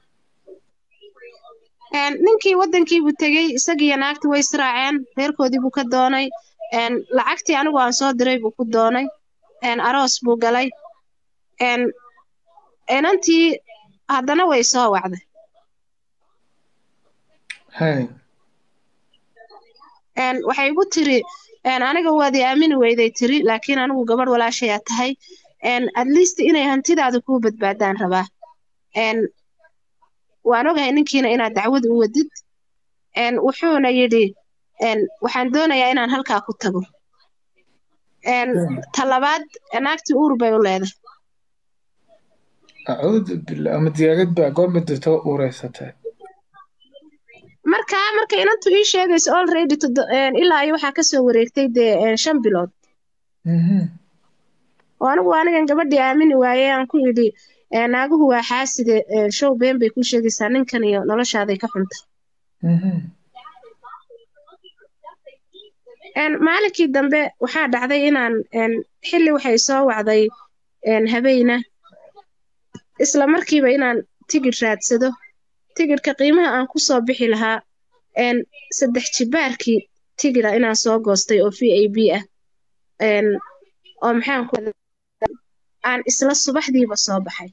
ninkii waddankiibuu tegey isagiiyo naagtii way israaceen reerkoodii buu ka doonay lacagtii anigu aan soo diray buu ku doonay aroos buu galay inantii haddana way soo wacday waxay igu tiri aniga waad i aamini weyday tiri laakiin anigu gabadh walaashayaa tahay at least inay hantidaada kuu badbaadaan rabaa waan ogahay ninkiina inaad dacwad u wadid wuxuuna yidhi waxaan doonayaa inaan halkaa ku tago talabaad naagtii uur bay u leedahay acuudu billah ama digaagad baa goorma dirto uureysatay markaa marka inantu ii sheegayso already ilaa iyo waxaa kasoo wareegtay dee shan bilood oo anigu anigan gabadhii aamini waaye aan ku idhi naaguhu waa xaaside show been bay ku sheegaysaa ninkan iyo noloshaaday ka xunta maalinkii dambe waxaa dhacday inaan xilli waxay soo wacday habeyna isla markiiba inaan tigidh raadsado tigidhka qiimaha aan ku soo bixi lahaa saddex jibaarkii tigidha inaan soo goostay oo v a b ah oo maxaan ku aan isla subaxdiiba soo baxay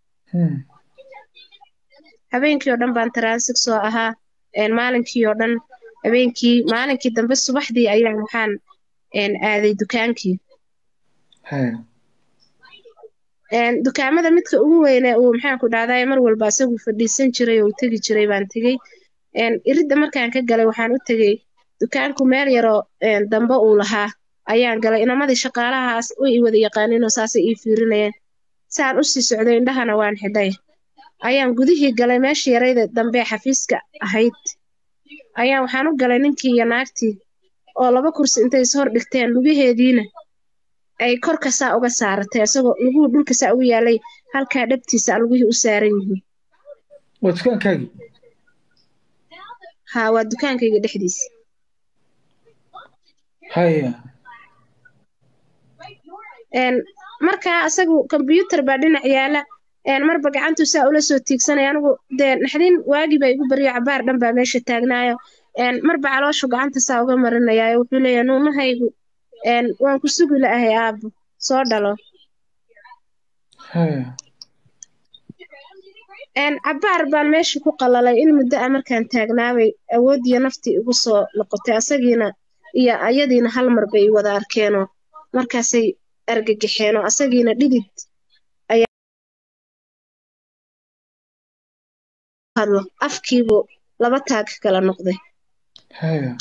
habeenkii oo dhan baan taransig soo ahaa maalinkii oo dhan habeenkii maalinkii dambe subaxdii ayaan waxaan aaday dukaankii dukaamada midka ugu weyne uu maxaanku dhahday mar walba isagu fadhiisan jiray oo tegi jiray baan tegey iridda markaan ka galay waxaan u tegey dukaanku meel yaroo dambe uu lahaa ayaan galay inamadii shaqaalahaas way i wada yaqaaninoo saasay ii fiirinayeen saan u sii socday indhahana waan xidhay ayaan gudihii galay meeshii yarayda dambe xafiiska ahayd ayaan waxaan u galay ninkii iyo naagtii oo laba kursi intay is hor dhigteen lugaheediina ay korka saa uga saaratay isagoo luguhu dhulka saa ugu yaalay halkaa dhabtiisa lugihii u saaran yihiin waa dukaankaagii haa waa dukaankayga dhexdiisa haya markaa isagu kombyuutar baa dhinac yaala marba gacantuu saa ula soo tiigsanaya anigu dee naxdin waagii baa igu baryo cabaar dhan baa meesha taagnaayo marba calooshu gacanta saa uga marinayaayo wuxuu leeyahay nuunahaygu waan ku sugi la'ahay aabbo soo dhalo cabaar baan meesha ku qalalay in muddo a markaan taagnaabay awoodiyo naftii igu soo noqotay asagiina iyo ayadiina hal mar bay wada arkeenoo markaasay argagaxeen oo asagiina dhidid ayaa hadlo afkiibu laba taag kala noqday haya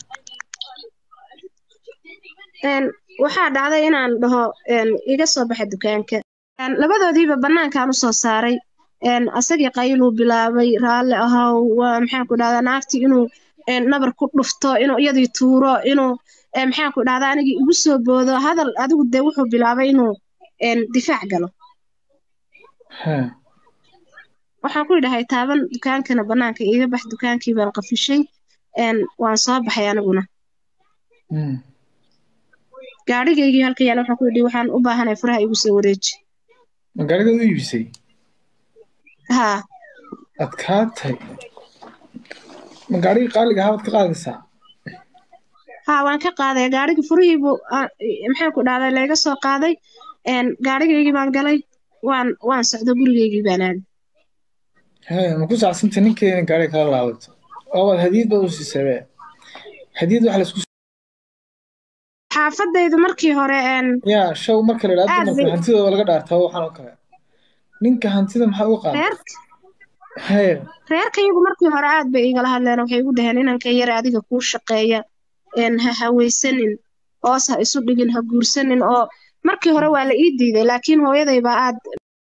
Een, waxaa dhacday inaan dhaho een, iga soo baxa dukaanka Een, labadoodiiba bannaankaan usoo saaray een, asagii qayluu bilaabay raalli ahow waa maxaan ku dhahdaa naagtii inuu een, nabar ku dhufto inuu iyadii tuuro inuu een, maxaan ku dhahdaa anigii igu soo boodo hadal adigu dee wuxuu bilaabay inuu een, difaac galo haya waxaan ku idhahay taaban dukaankana bannaanka iiga bax dukaankii baan qafishay een, waan soo baxay aniguna Mm. gaadhigaygii halka yaala waxaan ku idhi waxaan u baahanahay furaha igu soo wareeji ma gaarigaad u iibisay haa adkaatay ma gaarigii qaaliga ahaa baad ka qaadaysaa haa waan ka qaaday gaadhigii furihiibu maxaan ku dhahday layga soo qaaday een gaadhigaygii baan galay waan waan socdo gurigaygii baan aaday haya ma ku sacsantay ninkeena gaariga kala laabato oo waad hadiyad baad u siisabe hadiyad waxa laisku xaafadaydu markii hore een yaa show marka la idhaahdo Aad dumarka bay- hantidooda laga dhaartaa waxaan oo kale ninka hantida maxaa uga qaada reer haya reerkayagu markii hore aad bay igala hadleen waxay igu dhaheen inanka yar adiga kuu shaqeeya een ha hawaysanin hoos ha isu dhigin ha guursanin oo markii hore waa la ii diiday laakiin hooyaday baa aad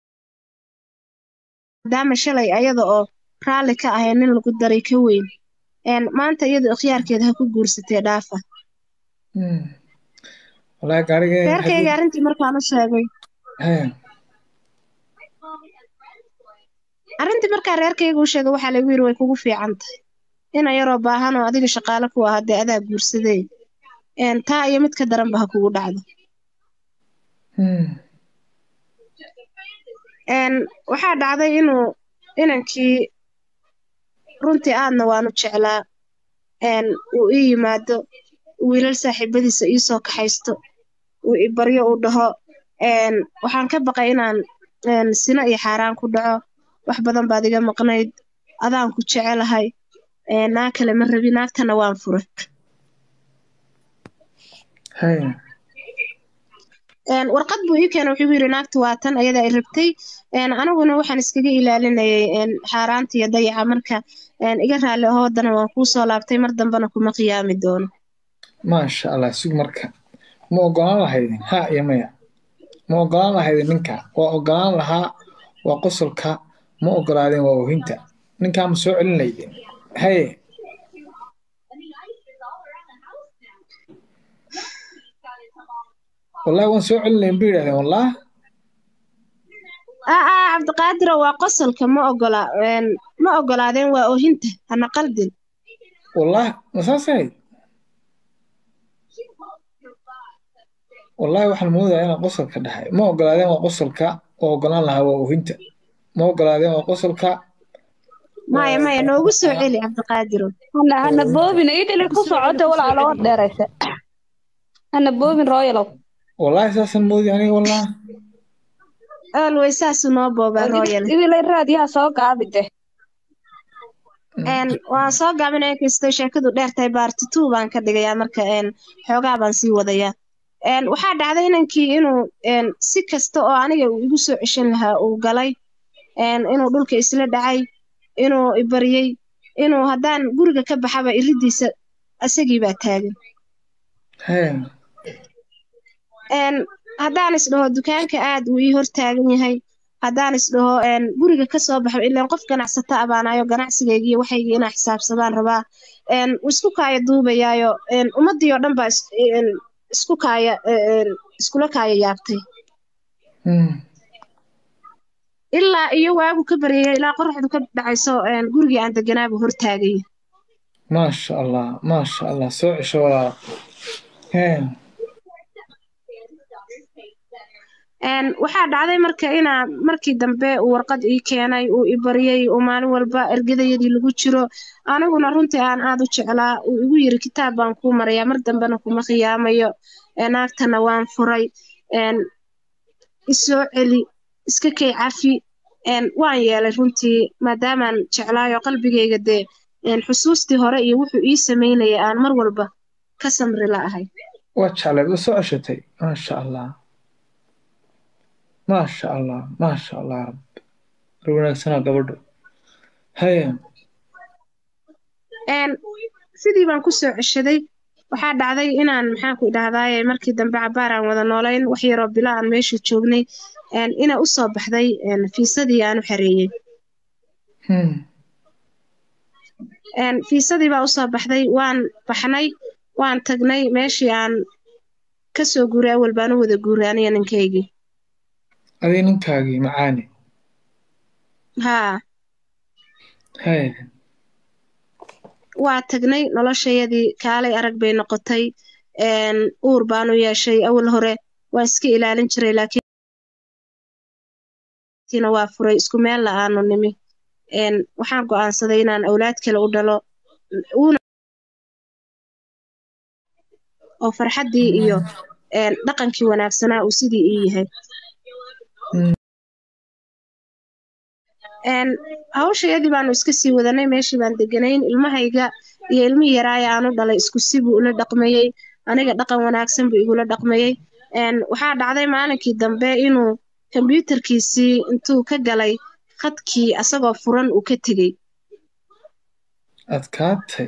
maadaama shalay ayada oo raalli ka ahay nin lagu daray ka weyn een maanta iyadu ikhyaarkeeda ha ku guursatee dhaafa Mm. wallaahi gaarigeena reerkayga arrintii markaan u sheegay haya arrintii markaa reerkayga u sheegay waxaa lagu yidhi way kugu fiican tahay ina yaroo baahan oo adiga shaqaale ku ah dee adaa guursadee een taa iyo mid ka daranba ha kugu dhacdo Mm. een waxaa dhacday inuu inankii runtii aadna waanu jeclaa een uu ii yimaado wiilal saaxiibadiisa ii soo kaxaysto uu i baryo uu dhaho een waxaan ka baqay inaan een sino iyo xaaraan ku dhaco wax badan baad iga maqnayd adaan ku jecelahay een naa kale ma rabi naagtana waan furay haya een warqad buu ii keenay wuxuu igu yidhi naagtu waa tan ayadaa i rabtay een aniguna waxaan iskaga ilaalinayay een xaaraanta iyo dayaca marka een iga raalli ahoo haddana waan kuu soo laabtay mar dambena kuma qiyaami doono maasha allah sug marka ma ogolaan lahaydin ha iyo maya ma ogolaan lahaydin ninka waa ogolaan lahaa waa qosolka ma ogolaadeen waa oohinta ninkaa ma soo celin laydin haye wallahi waan soo celin lahayn bay yidhahdeen wallah aa aa cabdiqaadiro waa qosolka ma ogola een ma ogolaadeen waa oohinta hana qaldin wallah ma saas ahayd wallahi waxaan moodayaa inaan qosolka dhahay ma ogolaadeen waa qosolka waa ogolaan lahaa waa oohinta ma ogolaadeen waa qosolka maya maya noogu soo celi cabdiqaadiro hana hana boobin idili ku socota walaalo war dheeraysa hana boobin royalow wallahi saasaan moodi aniga wallah always saasu noo boobaa royal idilay raadiyaha soo gaabide een waan soo gaabinaya kastoo sheekadu dheer tahay baarti two baan ka dhigayaa marka een xoogaa baan sii wadayaa een waxaa dhacday inankii inuu een si kasta oo aniga uu igu soo ceshan lahaa uu galay een inuu dhulka isla dhacay inuu ibaryey inuu haddaan guriga ka baxaba iridiisa asagii baa taagan haya een haddaan isdhaho dukaanka aad uu ii hor taagan yahay haddaan isdhaho een guriga ka soo baxo ilaan qof ganacsata abaanayo ganacsigayga iyo waxaygii inaa xisaabsadaan rabaa een wuu isku kaaya duubayaayo een ummaddii oo dhan baa is- een isku kaaya een iskula kaaya yaabtay Mm. ilaa iyo waagu ka baryaya ilaa qoraxdu ka dhacayso een gurigii aan deganaabuu hor taagaya maasha allah maasha allah soo cesho walaal haya een waxaa dhacday marka inaa markii dambe uu warqad ii keenay uu i baryay uu maalin walba ergadayadii lagu jiro aniguna runtii aan aad u jeclaa uu igu yiri kitaab baan kuu marayaa mar dambena kuma khiyaamayo ee naagtana waan furay een isoo celi iska kay cafi een waan yeelay runtii maadaamaan jeclaayo qalbigayga dee een xusuustii hore iyo wuxuu ii samaynayay aan mar walba ka samri la'ahay waa jecleed waa soo ceshatay maasha allah maasha allah maasha allah rabbi war wanaagsanaa gabadho haya een sidii baan kusoo ceshaday waxaa dhacday inaan maxaan ku idhahdaaye markii dambe cabaar aan wada noolayn wax yaroo bilo aan meesha joognay een ina u soo baxday een fiisadii aan u xareeyey Hmm. een fiisadii baa usoo baxday waan baxnay waan tagnay meeshii aan kasoo guuray awal baan u wada guuray aniga ninkaygii adii ninkaagii macaani haa haya waa tagnay noloshayadii kaalay arag bay noqotay een uur baanu yeeshay awal hore waa iska ilaalin jiray laakiin waa furay isku meel la aanu nimi een waxaan go'aansaday inaan awlaad kale u dhalo uuna oo farxaddii iyo een dhaqankii wanaagsanaa uu sidii ii yahay Hmm. een hawshayadii baanu iska sii wadanay meeshii baan deganayn ilmahayga iyo ilmihii yaraaya aanu dhalay isku si buu ula dhaqmayey aniga dhaqan wanaagsan buu igula dhaqmayey een waxaa dhacday maalinkii dambe inuu kombiyuutarkiisii intuu ka galay khadkii asagoo furan uu ka tegey adkaatay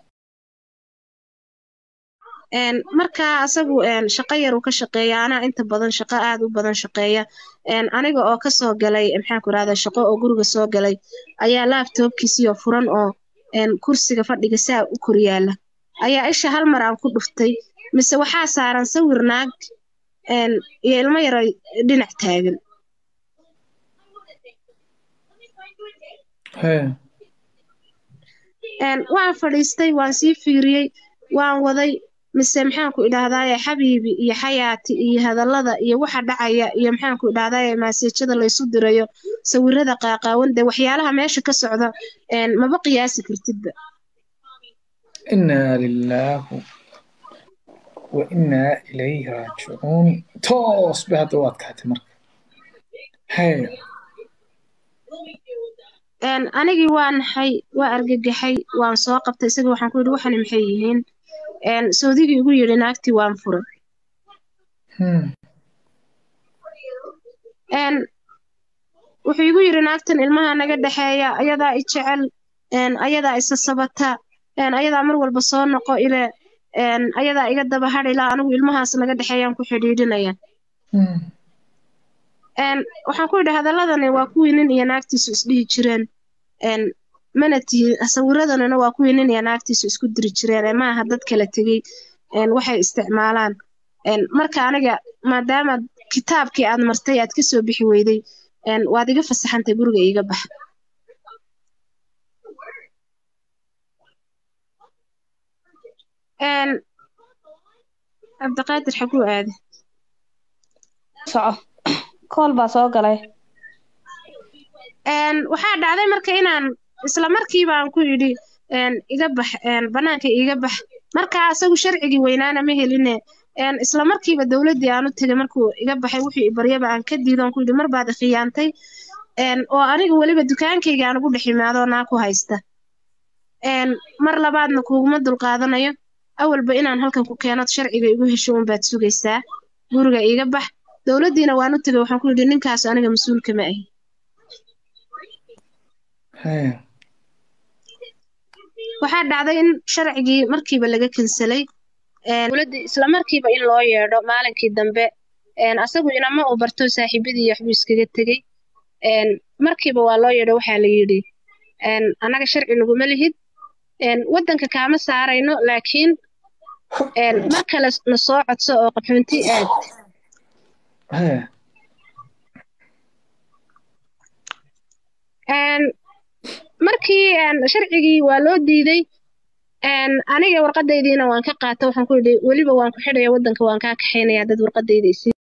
een markaa asagu een shaqo yar uu ka shaqeeya anaa inta badan shaqo aad u badan shaqeeya een aniga oo kasoo galay maxaan ku rahdaa shaqo oo guriga soo galay ayaa laabtoobkiisiyo furan oo een kursiga fadhiga saa u kor yaala ayaa isha hal mar aan ku dhuftay mise waxaa saaran sawir naag een iyo ilmo yaro dhinac taagan haya een waan fadhiistay waan sii fiiriyey waan waday mise maxaan ku idhaahdaaye xabiibi iyo xayaati iyo hadallada iyo waxa dhacaya iyo maxaan ku idhahdaaye maaseejada laysu dirayo sawirada qaaqaawan dee waxyaalaha meesha ka socda een maba qiyaasi kartidba inaa lilaahu wa inaa ilayhi raajicuun toos bay hadda u adkaatay marka haya een anigii waa naxay waa argagaxay waan soo qabtay isaga waxaan ku yidhi waxani maxay yihiin een sawdigii igu yidhi naagtii waan furay Hmm. een wuxuu igu yidhi naagtan ilmaha naga dhexeeya ayadaa i jecel een ayadaa isa sabata een ayadaa mar walba soo noqo ile een ayadaa iga daba hadhila anigu ilmahaas naga dhexeeyaan ku xidhiidhinaya Hmm. een waxaan ku yidhi hadaladani waa kuwii nin iyo naagtiisu isdhihi jireen een mana tihi sawiradanina waa kuwii nin iyo naagtiisu isku diri jireen ee maaha dad kala tegey een waxay isticmaalaan een marka aniga maadaama kitaabkii aad martay aad ka soo bixi weyday een waad iga fasaxantay guriga iiga bax een cabdiqaadir xaguu aaday soco kool baa soo galay een waxaa dhacday marka inaan isla markii baan ku yidhi een iga bax een banaanka iiga bax markaa asagu sharcigii weynaana ma heline een isla markiiba dowladdii aan u tegay markuu iga baxay wuxuu i baryaba aan ka diido aan ku yidhi mar baad i khiyaantay een oo aniga weliba dukaankayga aan ugu dhex imaado naa ku haysta een mar labaadna kuguma dulqaadanayo awalba inaan halkan ku keeno sharciga igu hesho unbaad sugaysaa guriga iiga bax dowladdiina waan u tegay waxaan ku yidhi ninkaas aniga mas-uulka ma ahi haya waxaa dhacday in sharcigii markiiba laga kansalay een dowladdii isla markiiba in loo yeedho maalinkii dambe een asagu inama uu barto saaxiibadii iyo waxbuu iskaga tegey een markiiba waa loo yeedho waxaa la yidhi een annaga sharci naguma lihid een waddanka kaama saarayno laakiin een mar kale na soo codso oo qaxoonti aad haya een markii een sharcigii waa loo diiday een aniga warqadaydiina waan ka qaata waxaan ku yidhi weliba waan ku xidhaya waddanka waan kaa kaxaynayaa dad warqadayda isii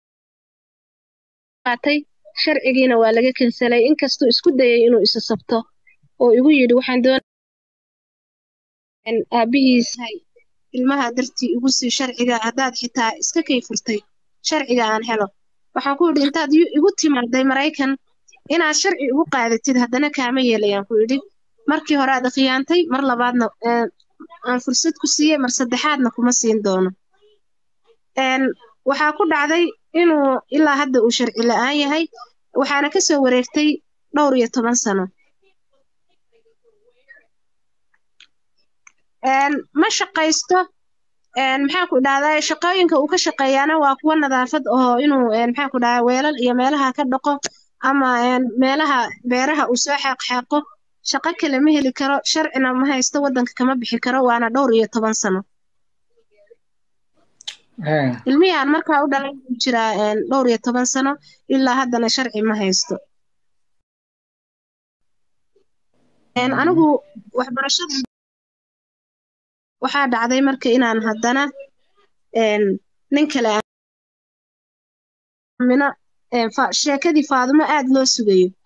qaatay sharcigiina waa laga kansalay inkastuu isku dayay inuu isa sabto oo igu yidhi waxaan doon aabihiis ilmaha dartii igu sii sharciga haddaad xitaa iska kay furtay sharciga aan helo waxaan ku yidhi intaad igu timaaday maraykan inaad sharci igu qaadatid haddana kaama yeelayaan ku yidhi markii hore aad khiyaantay mar labaadna aan fursad ku siiyey mar saddexaadna kuma siin doono waxaa ku dhacday inuu ilaa hadda uu sharci la-aan yahay waxaana ka soo wareegtay dhowr iyo toban sano ma shaqaysto maxaan ku dhahdaa shaqooyinka uu ka shaqeeyaana waa kuwa nadaafad oo inuu maxaan ku dhahdaa weelal iyo meelaha ka dhaqo ama meelaha beeraha uu soo xaaqxaaqo shaqo kale ma heli karo sharcina ma haysto waddanka kama bixi karo waana dhowr iyo toban sano ilmihiaan markaa u dhalay uu jiraa dhowr iyo toban sano ilaa haddana sharci ma haysto anigu waxbarashada waxaa dhacday marka inaan haddana nin kale sheekadii faadumo aad loo sugayo